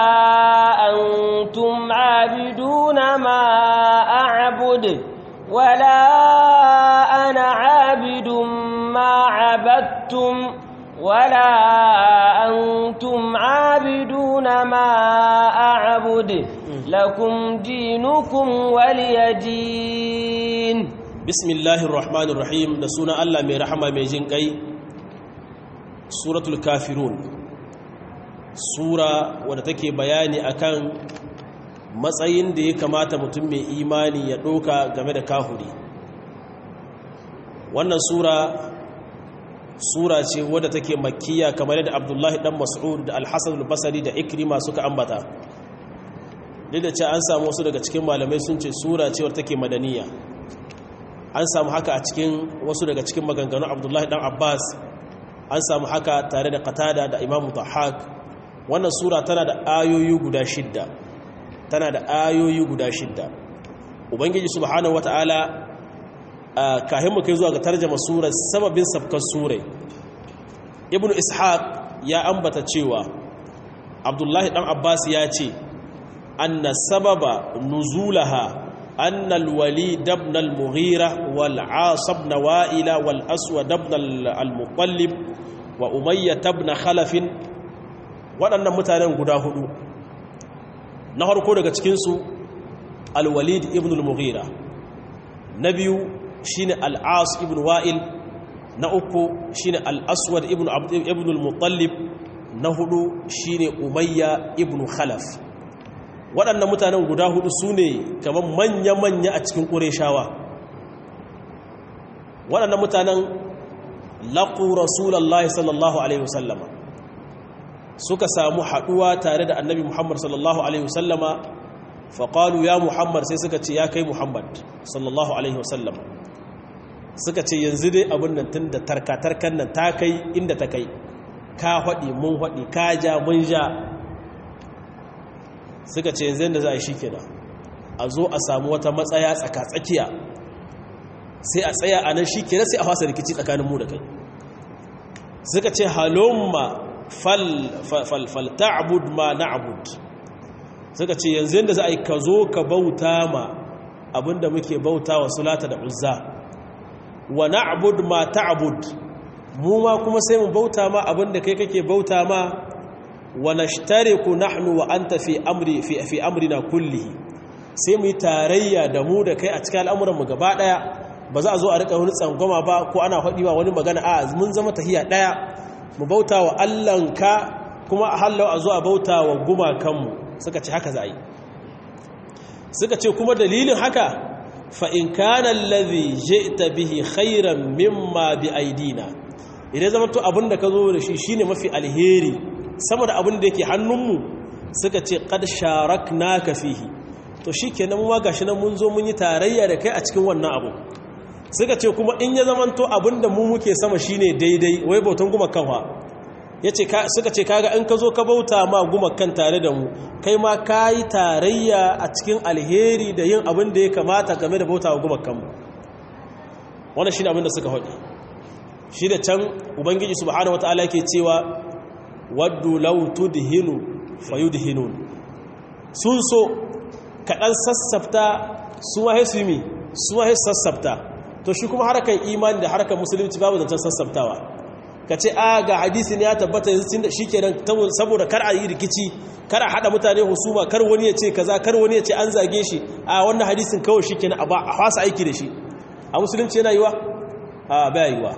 A: أنتم عابدون ما أعبد ولا أنا عابد ما عبدتم ولا أنتم عابدون ما أعبد لكم دينكم ولي دين
B: بسم الله الرحمن الرحيم نسونا الله من رحمة من جنكي سورة الكافرون sura wadda take bayani akan matsayin da ya kamata mutum mai imani ya ɗoka game da kahuri wannan sura sura ce wadda take makkiya kamar yadda abdullahi dan mas'ud da alhassan al-basari da ikrima suka ambata duk da ce an samu wasu daga cikin malamai sun ce sura ce wadda take madaniya an samu haka a cikin wasu daga cikin maganganun abdullahi dan abbas an samu haka tare da qatada da imamu dhahak wannan sura tana da ayoyi guda shidda tana da ayoyi guda shidda ubangiji subhanahu wata'ala kahin mu kai zuwa ga tarjama surar sababin safkar surai ibnu ishaq ya ambata cewa abdullahi dan abbas ya ce anna sababa nuzulaha anna alwalid ibn al-mughira wal aas ibn wa'ila wal aswad ibn al-muttalib wa umayyah ibn khalaf waɗannan mutanen guda hudu na harko daga cikinsu alwalid ibn al-mughira na biyu shine al-as ibn wa'il na uku shine al-aswad ibn ibn al-muttalib na hudu shine umayya ibn khalaf waɗannan mutanen guda hudu su ne kamar manya-manya a cikin ƙureshawa waɗannan mutanen laƙu rasulallah sallallahu alaihi wasallama suka samu haɗuwa tare da annabi muhammad sallallahu alaihi wasallama faƙalu ya muhammad sai suka ce ya kai muhammad sallallahu alaihi wasallama suka ce yanzu dai abin nan tun da tarka-tarkan nan ta kai inda ta kai ka haɗi mun haɗi ka ja mun ja suka ce yanzu yadda za a yi shi kenan a zo a samu wata matsaya tsaka-tsakiya sai a tsaya a nan shi kenan sai a fasa rikici tsakanin mu da kai suka ce halomma falta'abud ma na'abud suka ce yanzu yadda za a yi ka zo ka bauta ma abinda muke bauta wa sulata da uzza wa na'abud ma ta'abud mu ma kuma sai mu bauta ma abinda kai kake bauta ma wa nashtariku nahnu wa anta fi amri fi fi amrina kullihi sai mu yi tarayya da mu da kai a cikin al'amuran mu gaba daya ba za a zo a rika wani tsangwama ba ko ana faɗi ba wani magana a mun zama tahiya daya mu bauta wa Allahnka kuma a hallau a zo a bauta wa gumakanmu suka ce haka za a yi suka ce kuma dalilin haka fa'in kanan lazi ta bihi khairan mimma bi aidina idan zama to abinda ka zo da shi shine mafi alheri sama da abinda yake hannunmu suka ce kad sharak naka fihi to shi ke nan gashi nan mun zo mun yi tarayya da kai a cikin wannan abu suka ce kuma in ya zama to abinda mu muke sama shine daidai wai bautan kuma kanwa ya ce suka ce kaga in ka zo ka bauta ma gumakan tare da mu kai ma ka yi tarayya a cikin alheri da yin abin da ya kamata game da bauta wa gumakanmu wannan shi ne abin da suka haɗe shi da can ubangiji subhanahu wata'ala ke cewa waddu law tudhinu fayudhinun sun so kaɗan sassafta su ma su mi su ma sassafta to shi kuma harkar imani da harkar musulunci babu zancen sassaftawa ka ce a ga hadisi ne ya tabbata yanzu da shi kenan saboda kar a yi rikici kar a haɗa mutane husuma kar wani ya ce kaza kar wani ya ce an zage shi a wannan hadisin kawai shi kenan a fasa aiki da shi a musulunci yana yiwa a baya yiwa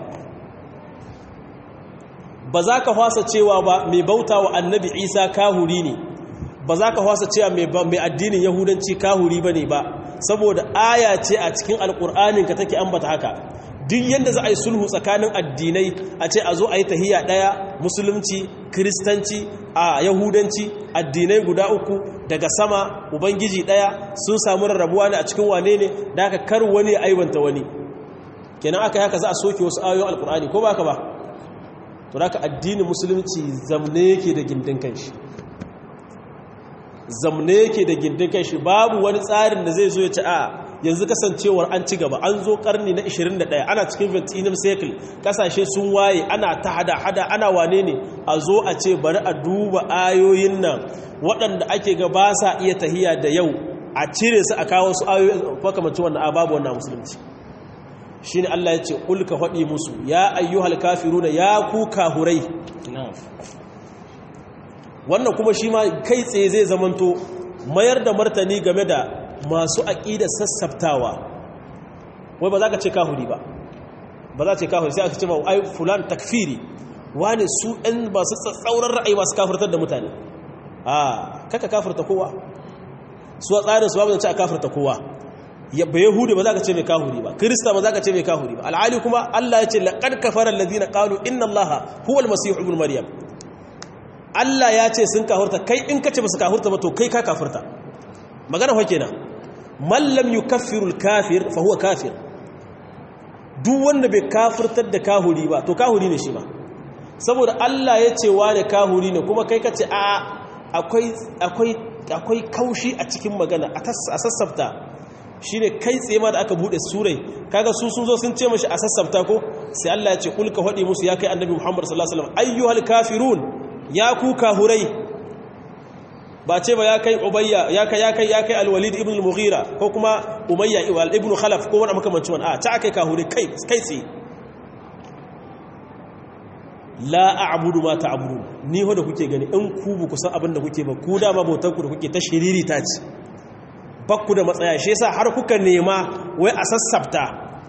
B: ba za ka fasa cewa ba mai bauta wa annabi isa kahuri ne ba za ka fasa cewa mai addinin yahudanci kahuri ba ne ba saboda aya ce a cikin alƙur'anin ka take ambata haka duk yadda za a yi sulhu tsakanin addinai a ce a zo a yi tahiya ɗaya musulunci kiristanci a yahudanci addinai guda uku daga sama ubangiji ɗaya sun samu rarrabuwa ne a cikin wane ne da aka kar wani aibanta wani kenan aka haka za a soke wasu ayoyin alkur'ani ko ba ka ba to da addinin musulunci zamne yake da gindin kanshi zamne yake da gindin kanshi babu wani tsarin da zai zo ya ci a yanzu kasancewar an ci gaba an zo karni na 21 ana cikin 20th cycle kasashe sun waye ana ta hada-hada ana wane ne a zo a ce bari a duba ayoyin nan waɗanda ake ga ba sa iya tahiya da yau a cire su a kawo su ayoyi makamacin wannan ababu wannan musulunci shi ne Allah ya ce ulka faɗi musu ya ayyuhal kafiruna ya ku kahurai wannan kuma shi ma kai tsaye zai zamanto mayar da martani game da masu aƙida sassaftawa wai ba za ka ce kahuri ba ba za ce kahuri sai aka ce ma ai fulan takfiri wani su ɗan ba su tsatsauran ra'ayi masu kafirtar da mutane a kaka kafirta kowa su a tsarin su babu zance a kafirta kowa ba yahudi ba za ka ce mai kahuri ba kirista ba za ka ce mai kahuri ba al'ali kuma allah ya ce laƙar kafarar lazina ƙalu inna allaha huwal masihu ibn maryam allah ya ce sun kafirta kai in ka ce ba su kafirta ba to kai ka kafirta magana fa kenan man lam yukaffiru al-kafir fa huwa kafir duk wanda bai kafirtar da kahuri ba to kahuri ne shi ma saboda Allah ya ce wane kahuri ne kuma kai kace a akwai akwai akwai kaushi a cikin magana a sassafta shine kai tsaye ma da aka bude surai kaga su sun zo sun ce mashi a sassafta ko sai Allah ya ce kulka hadi musu ya kai annabi Muhammad sallallahu alaihi wasallam ayyuhal kafirun ya ku kahurai ba ce ba ya kai ubayya ya kai ya kai ya kai alwalid ibn al-mughira ko kuma umayya ibn khalaf ko wani makamancin wani a ta kai kahure kai kai tsaye la a'budu ma ta'budun ni ho da kuke gani in ku bu kusan abin da kuke ba ku dama bautar ku da kuke ta shiriri ta ci bakku da matsaya shi yasa har kuka nema wai a sassafta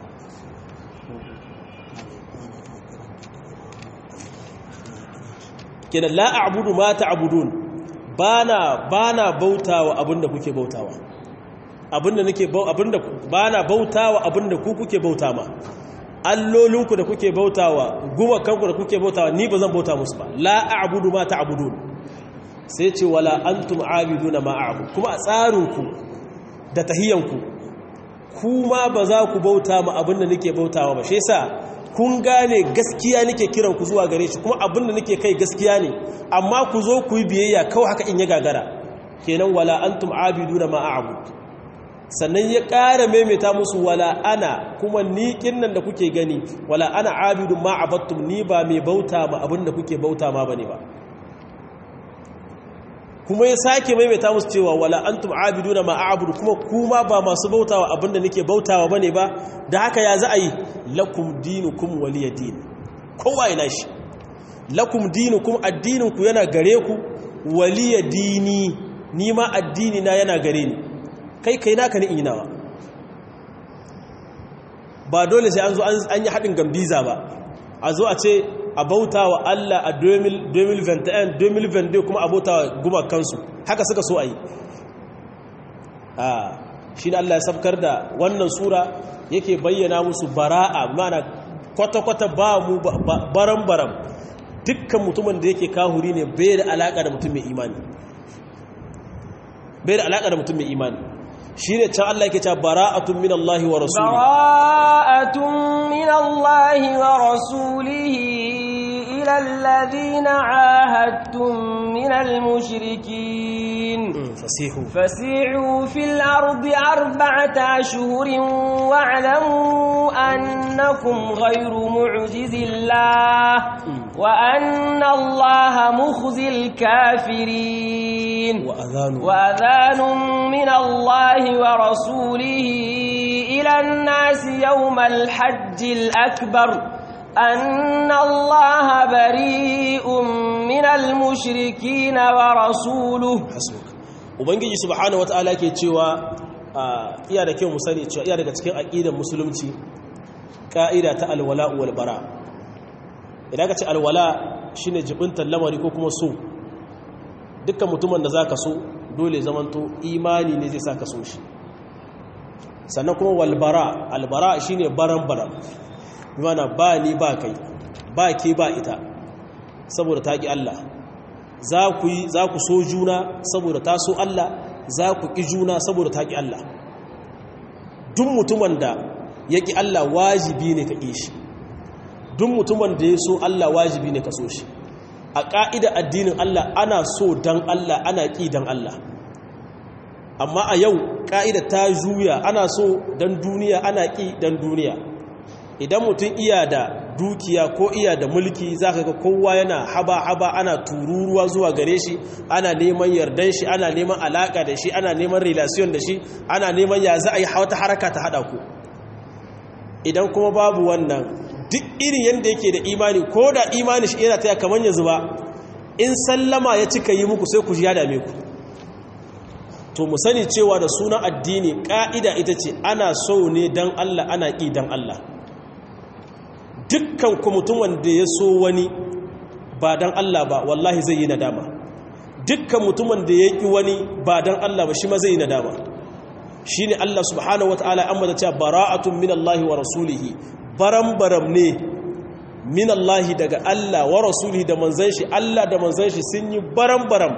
B: kenan la a'budu ma ta'budun bana bana bautawa abinda kuke bautawa abinda nake abinda bana bautawa abinda ku kuke bauta ma allolinku da kuke bautawa gumakanku da kuke bautawa ni bazan bauta musu ba la a'budu ma ta'budun sai ce wala antum a'biduna ma a'bud kuma a tsarinku da tahiyanku kuma ba za ku bauta ma abinda nake bautawa ba shi yasa kun gane gaskiya nake kiran ku zuwa gare shi kuma abinda nake kai gaskiya ne amma ku zo ku yi biyayya kawai haka in ya gagara kenan wala antum abiduna ma a'bud sannan ya ƙara maimaita musu wala ana kuma ni kinnan da kuke gani wala ana abidun ma abattum ni ba mai bauta ma abinda kuke bauta ma bane ba kuma ya sake maimaita musu cewa wala antum abiduna ma a'budu kuma kuma ba masu bautawa abinda nake bautawa bane ba da haka ya za a yi lakum dinukum waliya din kowa yana shi lakum dinukum addininku yana gare ku waliya dini ni ma addini na yana gare ni kai kai naka ni inawa ba dole sai an zo an yi haɗin gambiza ba a zo a ce a bauta wa Allah a 2021 2022 kuma a bauta wa gumakansu haka suka so a yi a shi ne Allah ya sabkar da wannan sura yake bayyana musu bara'a mana kwata-kwata ba mu baram-baram dukkan mutumin da yake kahuri ne bai da alaƙa da mutum mai imani bai da alaƙa da mutum mai imani shi ne can Allah yake cewa bara'atun min Allah wa rasulihi
A: bara'atun min Allah wa rasulihi ila alladhina ahadtum min al-mushrikin
B: fasihu
A: fasihu fil ardi arba'ata ashhurin wa'lamu annakum ghayru mu'jizillah wa anna Allah mukhzil kafirin
B: wa adhanu
A: wa adhanun min Allah ورسوله إلى الناس يوم الحج الأكبر أن الله بريء من المشركين ورسوله
B: hasbuk ubangiji subhanahu wataala yake cewa iya da kyau mu sani cewa iya daga cikin aqidar musulunci ka'ida ta alwala wal bara idan ka ce alwala shine jibintar lamari ko kuma so dukkan mutumin da zaka so dole zamanto imani ne zai sa ka so shi sannan kuma walbara albara shine baran baran bimana ba ni ba kai ba ke ba ita saboda ta ƙi Allah za ku yi za ku so juna saboda ta so Allah za ku ƙi juna saboda ta ƙi Allah duk mutumin da ya ƙi Allah wajibi ne ka ƙi shi duk mutumin da ya so Allah wajibi ne ka so shi a ƙa'ida addinin Allah ana so don Allah ana ƙi don Allah amma a yau ƙa'ida ta juya ana so don duniya ana ƙi don duniya idan mutum iya da dukiya ko iya da mulki za ka ga kowa yana haba-haba ana tururuwa zuwa gare shi ana neman yardan shi ana neman alaƙa da shi ana neman relation da shi ana neman ya za a yi wata haraka ta haɗa ku idan kuma babu wannan duk irin yadda yake da imani ko da imani shi yana taya kamar yanzu ba in sallama ya cika yi muku sai ku ji ya dame ku to mu sani cewa da sunan addini ƙa'ida ita ce ana so ne don Allah ana ƙi don Allah dukkan ku mutum wanda ya so wani ba don Allah ba wallahi zai yi nadama dukkan mutumin da ya ƙi wani ba don Allah ba shi ma zai yi nadama shi ne Allah subhanahu wa ta'ala an mata cewa bara'atun min Allah wa rasulihi baram-baram ne min Allah daga Allah wa rasulihi da manzan shi Allah da manzan shi sun yi baram-baram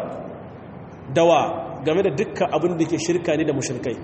B: dawa game da dukkan abin da ke shirka ne da mushrikai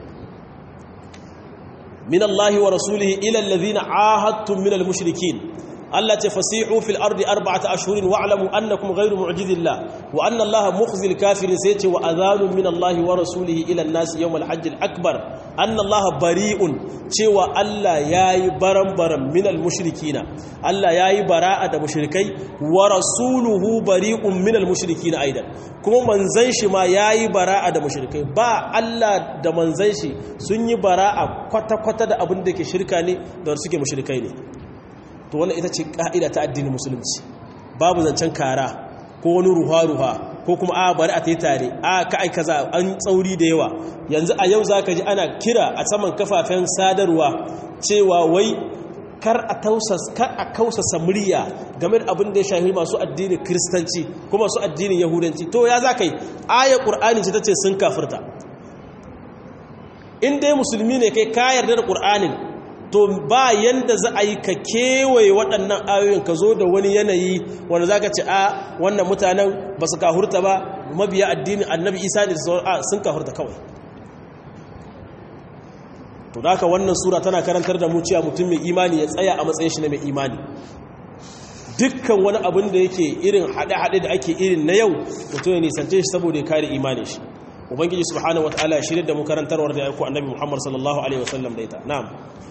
B: min Allah wa rasulihi ila alladhina ahadtum min al-mushrikin Allah ce fasihu fil ardi arba'ata ashhurin wa'lamu annakum ghayru mu'jizillah wa anna Allah mukhzil kafirin sai ce wa adhanun min Allah wa rasulihi ila an-nas yawm al-hajj al-akbar anna Allah bari'un cewa Allah yayi baran-baran min al-mushrikina Allah yayi bara'a da mushrikai wa rasuluhu bari'un min al-mushrikina aidan kuma manzon shi ma yayi bara'a da mushrikai ba Allah da manzon shi sun yi bara'a kwata-kwata da abin da ke shirka ne da suke mushrikai ne to wannan ita ce ka'ida ta addinin musulunci babu zancen kara ko wani ruha-ruha ko kuma a bari a ta yi tare a ka aika za an tsauri da yawa yanzu a yau za ka ji ana kira a saman kafafen sadarwa cewa wai kar a kausasa murya game da abin da ya shahi masu addinin kiristanci ko masu addinin yahudanci to ya za ka yi aya ƙur'ani ce ta ce sun kafirta in dai musulmi ne kai ka yarda da ƙur'anin to ba yanda za a yi ka kewaye waɗannan ayoyin ka zo da wani yanayi wanda za ka ce a wannan mutanen ba su kahurta ba mabiya addinin annabi isa ne sun kahurta kawai to da wannan sura tana karantar da mu cewa mutum mai imani ya tsaya a matsayin shi na mai imani dukkan wani abin da yake irin haɗe-haɗe da ake irin na yau mutum ya nisance shi saboda ya kare imanin shi ubangiji subhanahu wataala ya shirya da mu karantarwar da ya aiko annabi muhammad sallallahu alaihi wasallam da ita na'am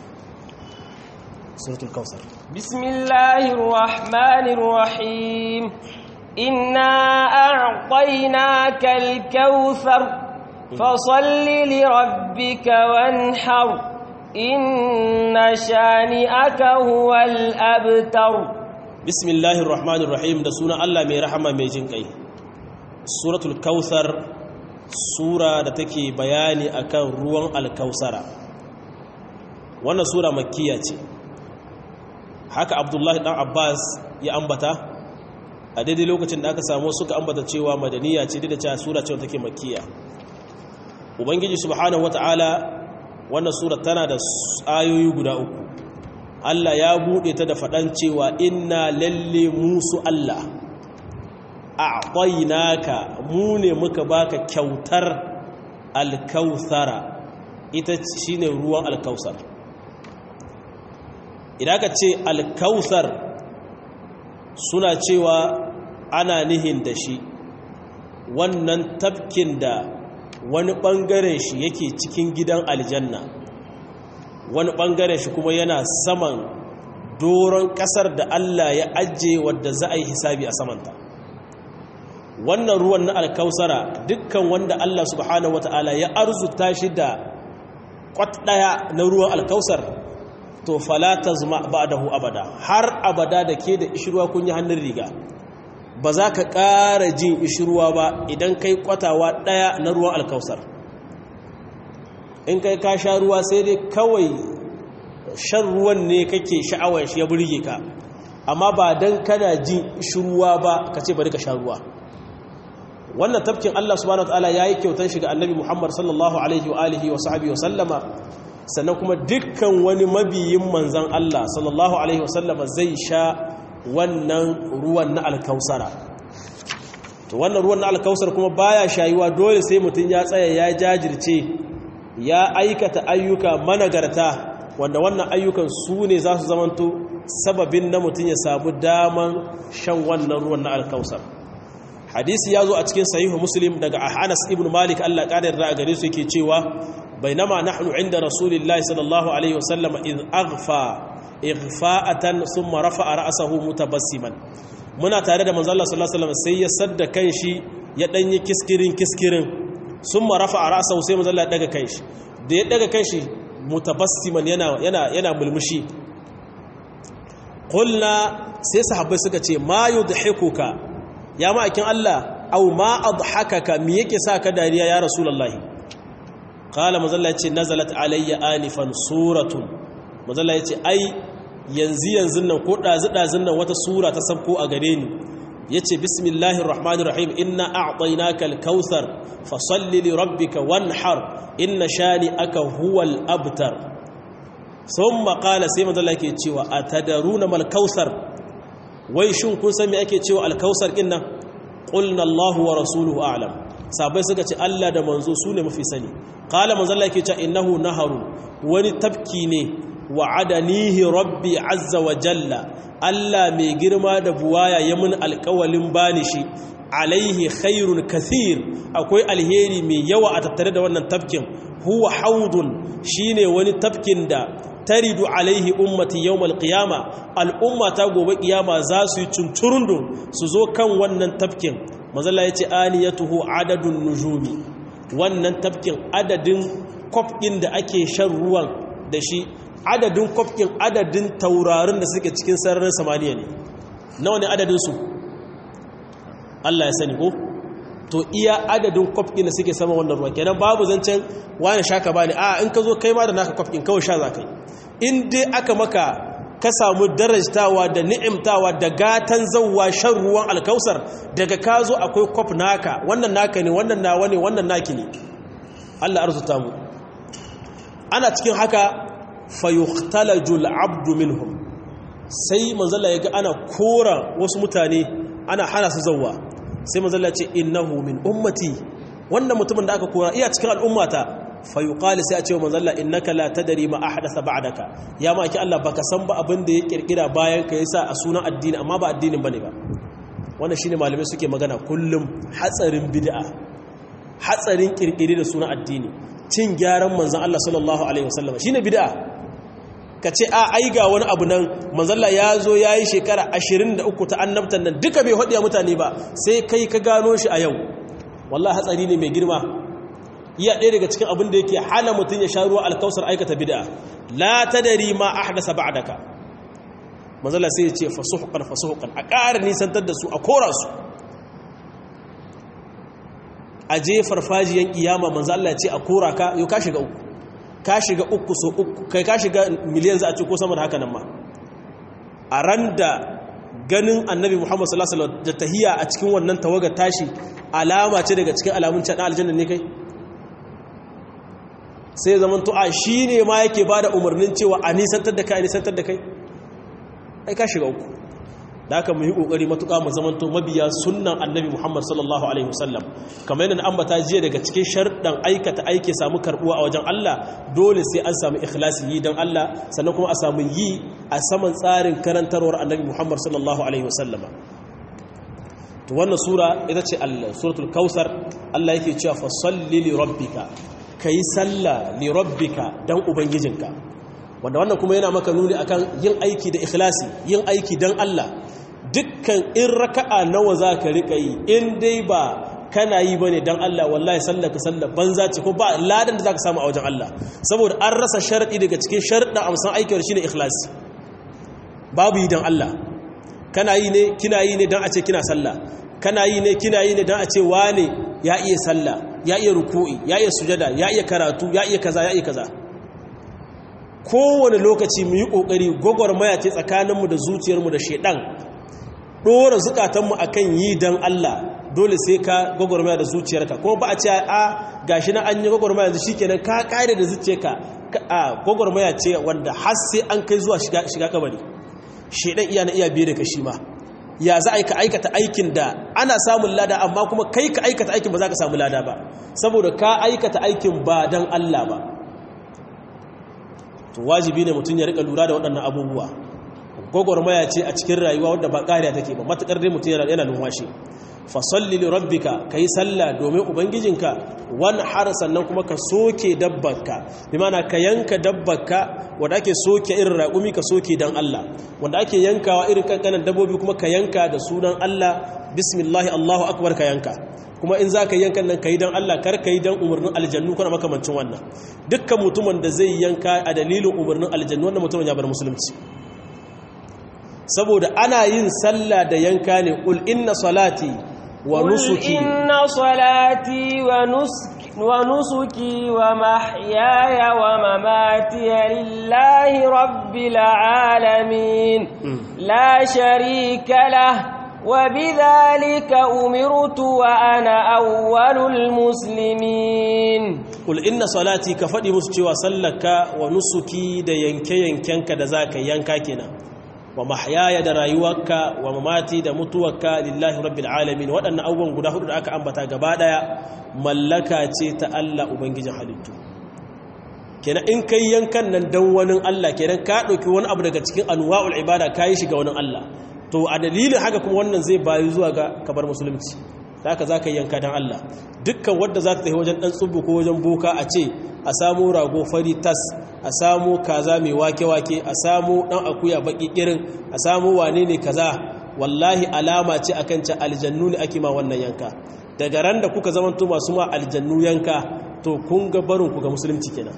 B: سورة الكوثر
A: بسم الله الرحمن الرحيم إنا أعطيناك الكوثر فصل لربك وانحر إن شانئك هو الأبتر
B: bismillahir rahmanir rahim da suna Allah mai rahama mai jin kai suratul kautsar sura da take bayani akan ruwan alkausara wannan sura makkiya ce haka abdullahi dan abbas ya ambata a daidai lokacin da aka samu suka ambata cewa madaniya ce da cewa sura ce take makkiya ubangiji subhanahu wataala wannan sura tana da ayoyi guda uku Allah ya bude ta da fadan cewa inna lalle musu Allah a'tainaka mu ne muka baka kyautar alkautsara ita shine ruwan alkausar idan ka ce alkautsar suna cewa ana nihin da shi wannan tafkin da wani ɓangaren shi yake cikin gidan aljanna wani ɓangaren shi kuma yana saman doron ƙasar da Allah ya ajiye wadda za a yi hisabi a samanta wannan ruwan na alkausara dukkan wanda Allah subhanahu wata'ala ya arzuta shi da kwat ɗaya na ruwan alkausar to falata zuma ba da hu abada har abada da ke da ishirwa kun yi hannun riga ba za ka ƙara jin ishirwa ba idan kai kwatawa ɗaya na ruwan alkausar in kai ka sha ruwa sai dai kawai shan ruwan ne kake sha'awar shi ya burge ka amma ba don kana jin ishirwa ba ka ce bari ka sha ruwa wannan tafkin Allah subhanahu wa ta'ala yayi kyautan shi ga Annabi Muhammad sallallahu alaihi wa alihi wa sahbihi wa sallama sannan kuma dukkan wani mabiyin manzan Allah sallallahu Alaihi wasallama zai sha wannan ruwan na alkausara to wannan ruwan na alkausar kuma baya shayuwa dole sai mutum ya tsaya ya jajirce ya aikata ayyuka managarta wanda wannan ayyukan su ne za su zamanto sababin na mutum ya samu daman shan wannan ruwan na alkausar hadisi ya zo a cikin sahihu muslim daga anas ibn malik allah ƙadar da a gare su yake cewa بينما نحن عند رسول الله صلى الله عليه وسلم إذ أغفى إغفاءة ثم رفع رأسه متبسما muna tare da manzo Allah sallallahu alaihi wasallam sai ya sadda kanshi ya danyi kiskirin kiskirin summa rafa'a ra'sahu sai manzo Allah ya daga kanshi da ya daga kanshi mutabassiman yana yana yana mulmushi qulna sai sahabbai suka ce ma yudhikuka ya ma'akin Allah aw ma adhakaka me yake sa ka dariya ya rasulullahi kala mazalla ce nazalat alayya anifan suratun mazalla ya ce ai yanzu yanzu nan ko ɗazi-ɗazin nan wata sura ta sabko a gare ni ya ce bismillahir rahmanir rahim inna a'tainaka al-kautsar fasalli li rabbika wanhar inna shani aka huwal abtar thumma qala sai mazalla yake cewa atadaruna mal kautsar wai shin kun san me ake cewa al-kautsar din nan qulna Allahu wa rasuluhu a'lam sabai suka ce Allah da manzo su ne mafi sani kala manzalla yake ce innahu naharu wani tafki ne wa adanihi rabbi azza wa jalla Allah mai girma da buwaya ya mun alƙawalin bani shi alaihi khairun kathir akwai alheri mai yawa a tattare da wannan tafkin huwa haudun shine wani tafkin da taridu alaihi ummati yawmal qiyama al'umma ta gobe kiyama za su yi cunturundu su zo kan wannan tafkin mazalla yace aniyatuhu adadun nujumi wannan tafkin adadin kwafkin da ake shan ruwan da shi adadin kwafkin adadin taurarin da suke cikin sararin samaniya ne nawa ne adadinsu Allah ya sani ko to iya adadin kwafkin da suke sama wannan ruwan kenan babu zancen wani shaka bani a in ka zo kai ma da naka kwafkin kawai sha za ka yi in dai aka maka ka samu darajtawa da ni'imtawa da gatan zauwa shan ruwan alkausar daga ka zo akwai kwaf naka wannan naka ne wannan nawa ne wannan naki ne Allah arzuta mu ana cikin haka fayukhtalajul abdu minhum sai manzala yaga ana kora wasu mutane ana hana su zauwa sai manzala ce innahu min ummati wannan mutumin da aka kora iya cikin al'ummata fayuqali sai a ce wa manzalla innaka la tadri ma ahdatha ba'daka ya ma ki Allah baka san ba abin da ya kirkira bayan ka yasa a sunan addini amma ba addinin bane ba wannan shine malamai suke magana kullum hatsarin bid'a hatsarin kirkire da sunan addini cin gyaran manzon Allah sallallahu alaihi wasallam shine bid'a ka ce a ai ga wani abu nan manzalla ya zo ya yi shekara 23 ta annabtan nan duka bai haɗiya mutane ba sai kai ka gano shi a yau wallah hatsari ne mai girma iya ɗaya daga cikin abin da yake hana mutum ya sha ruwa alkausar aikata bid'a la tadari ma ahdasa ba'daka manzala sai ya ce fasuhukan fasuhukan a ƙara nisantar da su a kora su a je farfajiyan kiyama manzo Allah ya ce a kora ka yau ka shiga uku ka shiga uku so uku kai ka shiga miliyan za a ce ko sama da haka nan ma a ran da ganin annabi Muhammad sallallahu alaihi wasallam da tahiya a cikin wannan tawaga tashi alama ce daga cikin alamun can aljanna ne kai sai zaman to a shine ma yake bada umarnin cewa a nisantar da kai a nisantar da kai ai ka shiga uku da haka mu yi kokari matuƙa mu zamanto mabiya sunnan annabi Muhammad sallallahu alaihi wasallam kamar yadda ambata jiya daga cikin sharɗan aikata aiki samu karbuwa a wajen Allah dole sai an samu ikhlasi yi dan Allah sannan kuma a samu yi a saman tsarin karantarwar annabi Muhammad sallallahu alaihi wasallama to wannan sura ita ce suratul kausar Allah yake cewa fa salli li rabbika kai sallah li rabbika dan ubangijinka wanda wannan kuma yana maka nuni akan yin aiki da ikhlasi yin aiki dan Allah dukkan in raka'a nawa za ka riƙa yi in dai ba kana yi ba ne don Allah wallahi sallaka sallar banza ce ko ba ladan da za ka samu a wajen Allah saboda an rasa sharaɗi daga cikin sharaɗin amsan aikin shi ne ikhlasi babu yi don Allah kana yi ne kina yi ne don a ce kina sallah kana yi ne kina yi ne don a ce wane ya iya sallah ya iya ruku'i ya iya sujada ya iya karatu ya iya kaza ya iya kaza kowane lokaci mu yi ƙoƙari gwagwarmaya ce tsakaninmu da zuciyarmu da shaidan ɗora zukatanmu a kan yi don Allah dole sai ka gwagwarmaya da zuciyarka kuma ba a ce a gashi na an yi gwagwarmaya yanzu shi kenan ka ƙare da zuciyarka a gwagwarmaya ce wanda har sai an kai zuwa shiga kabari shaidan iya na iya biye da kashi ma ya za a ka aikata aikin da ana samun lada amma kuma kai ka aikata aikin ba za ka samu lada ba saboda ka aikata aikin ba don Allah ba to wajibi ne mutum ya rika lura da waɗannan abubuwa gwagwarmaya ce a cikin rayuwa wadda ba ƙariya take ba matuƙar dai mutum yana numfashi fasalli li rabbika kai sallah domin ubangijinka wani har sannan kuma ka soke dabbarka bi mana ka yanka dabbarka wanda ake soke irin raƙumi ka soke dan Allah wanda ake yankawa irin kankanan dabbobi kuma ka yanka da sunan Allah bismillah Allahu akbar ka yanka kuma in za ka yankan nan ka yi don Allah kar ka yi don umarnin aljannu kuna makamancin wannan dukkan mutumin da zai yanka a dalilin umarnin aljannu wannan mutumin ya bar musulunci saboda ana yin sallah da yanka ne qul inna salati wa nusuki
A: inna salati wa nusuki wa nusuki wa mahyaya wa mamati lillahi rabbil alamin la sharika lahu وبذلك أمرت وأنا أول المسلمين
B: قل إن صلاتي كفدي مسجوا سلك ونسكي دا ينكي ينكنك دا ذاك ينكاكنا ومحياي دا رايوك ومماتي دا متوك لله رب العالمين وأن أول قد أخذ أكا أنبتا قبادا ملكا تيتا ألا أبنجي حلتو kenan in kai yankan nan dan wani Allah kenan ka dauki wani abu daga cikin anwa'ul ibada kai shi ga wani Allah to a dalilin haka kuma wannan zai bayu zuwa ga kabar musulunci da haka za ka yanka don Allah dukkan wadda za ta tafi wajen ɗan tsubu ko wajen boka a ce a samu rago fari tas a samu kaza mai wake-wake a samu ɗan akuya baƙi ƙirin a samu wane ne kaza wallahi alama ce a kan aljannu ne ake ma wannan yanka daga ran da kuka zamanto masu ma aljannu yanka to kun ga barinku ga musulunci kenan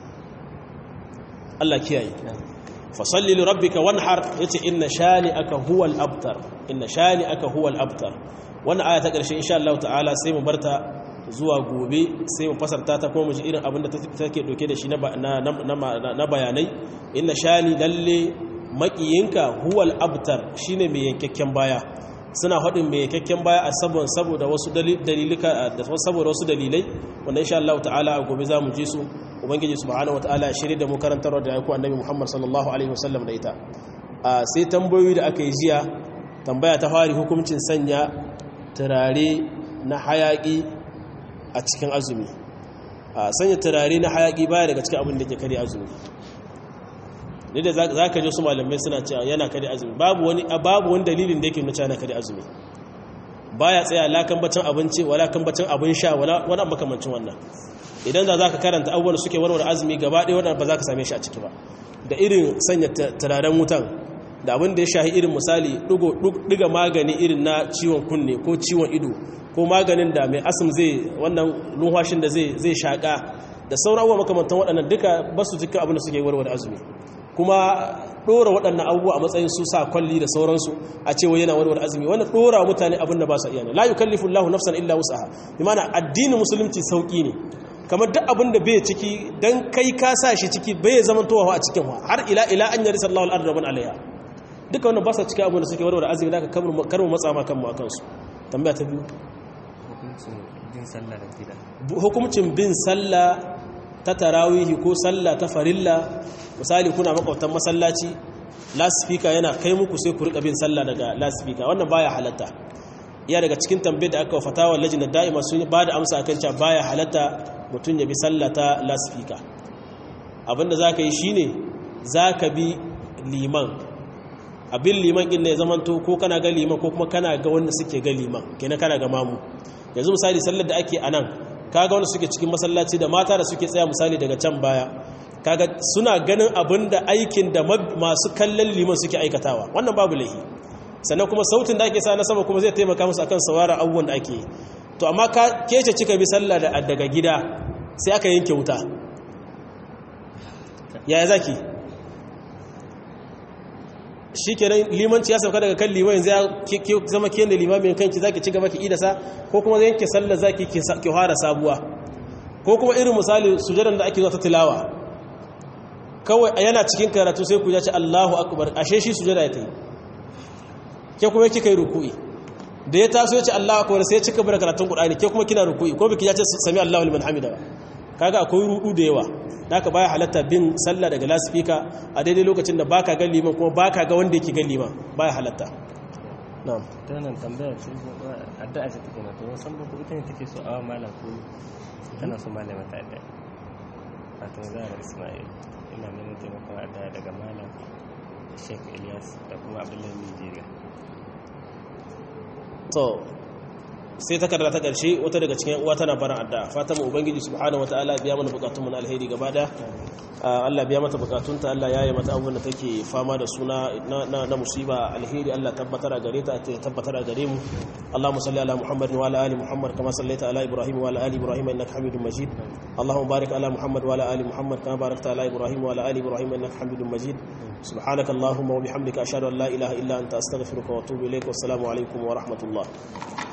B: Allah kiyaye fasalli li rabbika wanhar yace inna shani'aka huwal abtar inna shani'aka huwal abtar wannan aya ta karshe insha Allah ta'ala sai mu barta zuwa gobe sai mu fasarta ta kuma mu ji irin abin da take doke da shi na na bayanai inna shani lalle makiyinka huwal abtar shine mai yankakken baya suna faɗin mai yankakken baya a sabon saboda wasu dalilika da saboda wasu dalilai wanda insha Allah ta'ala a gobe za mu ji su ubangiji subhanahu wataala shirye da mu karantarwa da yaku annabi Muhammad sallallahu alaihi wasallam da ita sai tambayoyi da aka yi jiya tambaya ta fari hukuncin sanya turare na hayaki a cikin azumi sanya turare na hayaki baya daga cikin abin da ke kare azumi ne da za ka ji su malamai suna cewa yana kare azumi babu wani babu wani dalilin da yake nuna cewa kare azumi baya tsaya lakan bacin abinci wala kan bacin abin sha wala wani makamancin wannan idan da za ka karanta abubuwan suke warware azumi gaba ɗaya wadanda ba za ka same shi a ciki ba da irin sanya turaren wutan da abin da ya shahi irin misali ɗiga magani irin na ciwon kunne ko ciwon ido ko maganin da mai asim zai wannan lumhashin da zai shaƙa da sauran abubuwa makamantan waɗannan duka ba su cikin abin da suke warware azumi kuma dora waɗannan abubuwa a matsayin su sa kwalli da sauransu a ce wai yana warware azumi wannan dora mutane abin da ba su iya ne la yukallifu Allahu nafsan illa wus'aha bi ma'ana addinin musulunci sauki ne kamar duk abin da bai ciki dan kai ka sa shi ciki bai zamantowa a cikin har ila ila an yari sallahu al-ardu wa alaiha duka wannan ba sa cikin abin da suke warware azumi da ka karmu matsa ma kanmu akan su tambaya ta biyu hukuncin bin sallah ta tarawihi ko sallah ta farilla misali kuna makwabtan masallaci lasifika yana kai muku sai ku rika bin sallah daga lasifika wannan baya halatta iya daga cikin tambayar da aka fatawa lajinar da'ima sun ba da amsa akan cewa baya halatta mutum ya bi sallah ta lasifika abinda za ka yi shine za ka bi liman abin liman inda ya zamanto ko kana ga liman ko kuma kana ga wanda suke ga liman kenan kana ga mamu yanzu misali sallar da ake a nan kaga wanda suke cikin masallaci da mata da suke tsaya misali daga can baya kaga suna ganin abin da aikin da masu kallon liman suke aikatawa wannan babu laihi sannan kuma sautin da ake sa na sama kuma zai taimaka musu akan saurara abubuwan da ake to amma ka kece cika bi sallah daga gida sai aka yanke wuta yaya zaki shi kenan limanci ya sauka daga kan liman zai zama kiyan da limamin kanki zaki ci gaba ki idasa ko kuma zai yanke sallar zaki ki fara sabuwa ko kuma irin misali sujadan da ake zuwa ta tilawa kawai yana cikin karatu sai ku ce Allahu akbar ashe shi sujada ya tayi ke kuma kika yi ruku'i da ya taso ya ce Allahu akbar sai ya cika bar karatun Qur'ani ke kuma kina ruku'i ko biki ya ce sami Allahu liman hamida ba kaga akwai rudu da yawa haka baya halatta bin sallah daga lasifika a daidai lokacin da baka ga liman kuma baka ga wanda yake ga liman baya halatta na'am
C: ta nan tambaya ce addu'a ce take na to san ba ko ita ne take so awa malam ko tana so malama ta addu'a wato zara Ismail ina neman taimakon addu'a daga malam Sheikh Ilyas da kuma Abdullahi Nigeria
B: to sai takarda ta karshe wata daga cikin uwa tana barin addu'a fatan ubangiji subhanahu wataala biya mana bukatun mu na alheri gaba da Allah biya mata bukatunta Allah yaye mata abubuwan da take fama da suna na musiba alheri Allah tabbatar a gare ta tabbatar a gare mu Allahumma salli ala Muhammad wa ala ali Muhammad kama sallaita ala Ibrahim wa ala ali Ibrahim innaka Hamidum Majid Allahumma barik ala Muhammad wa ala ali Muhammad kama barakta ala Ibrahim wa ala ali Ibrahim innaka Hamidum Majid سبحانك اللهم وبحمدك أشهد أن لا إله إلا أنت أستغفرك وأتوب إليك والسلام عليكم ورحمة الله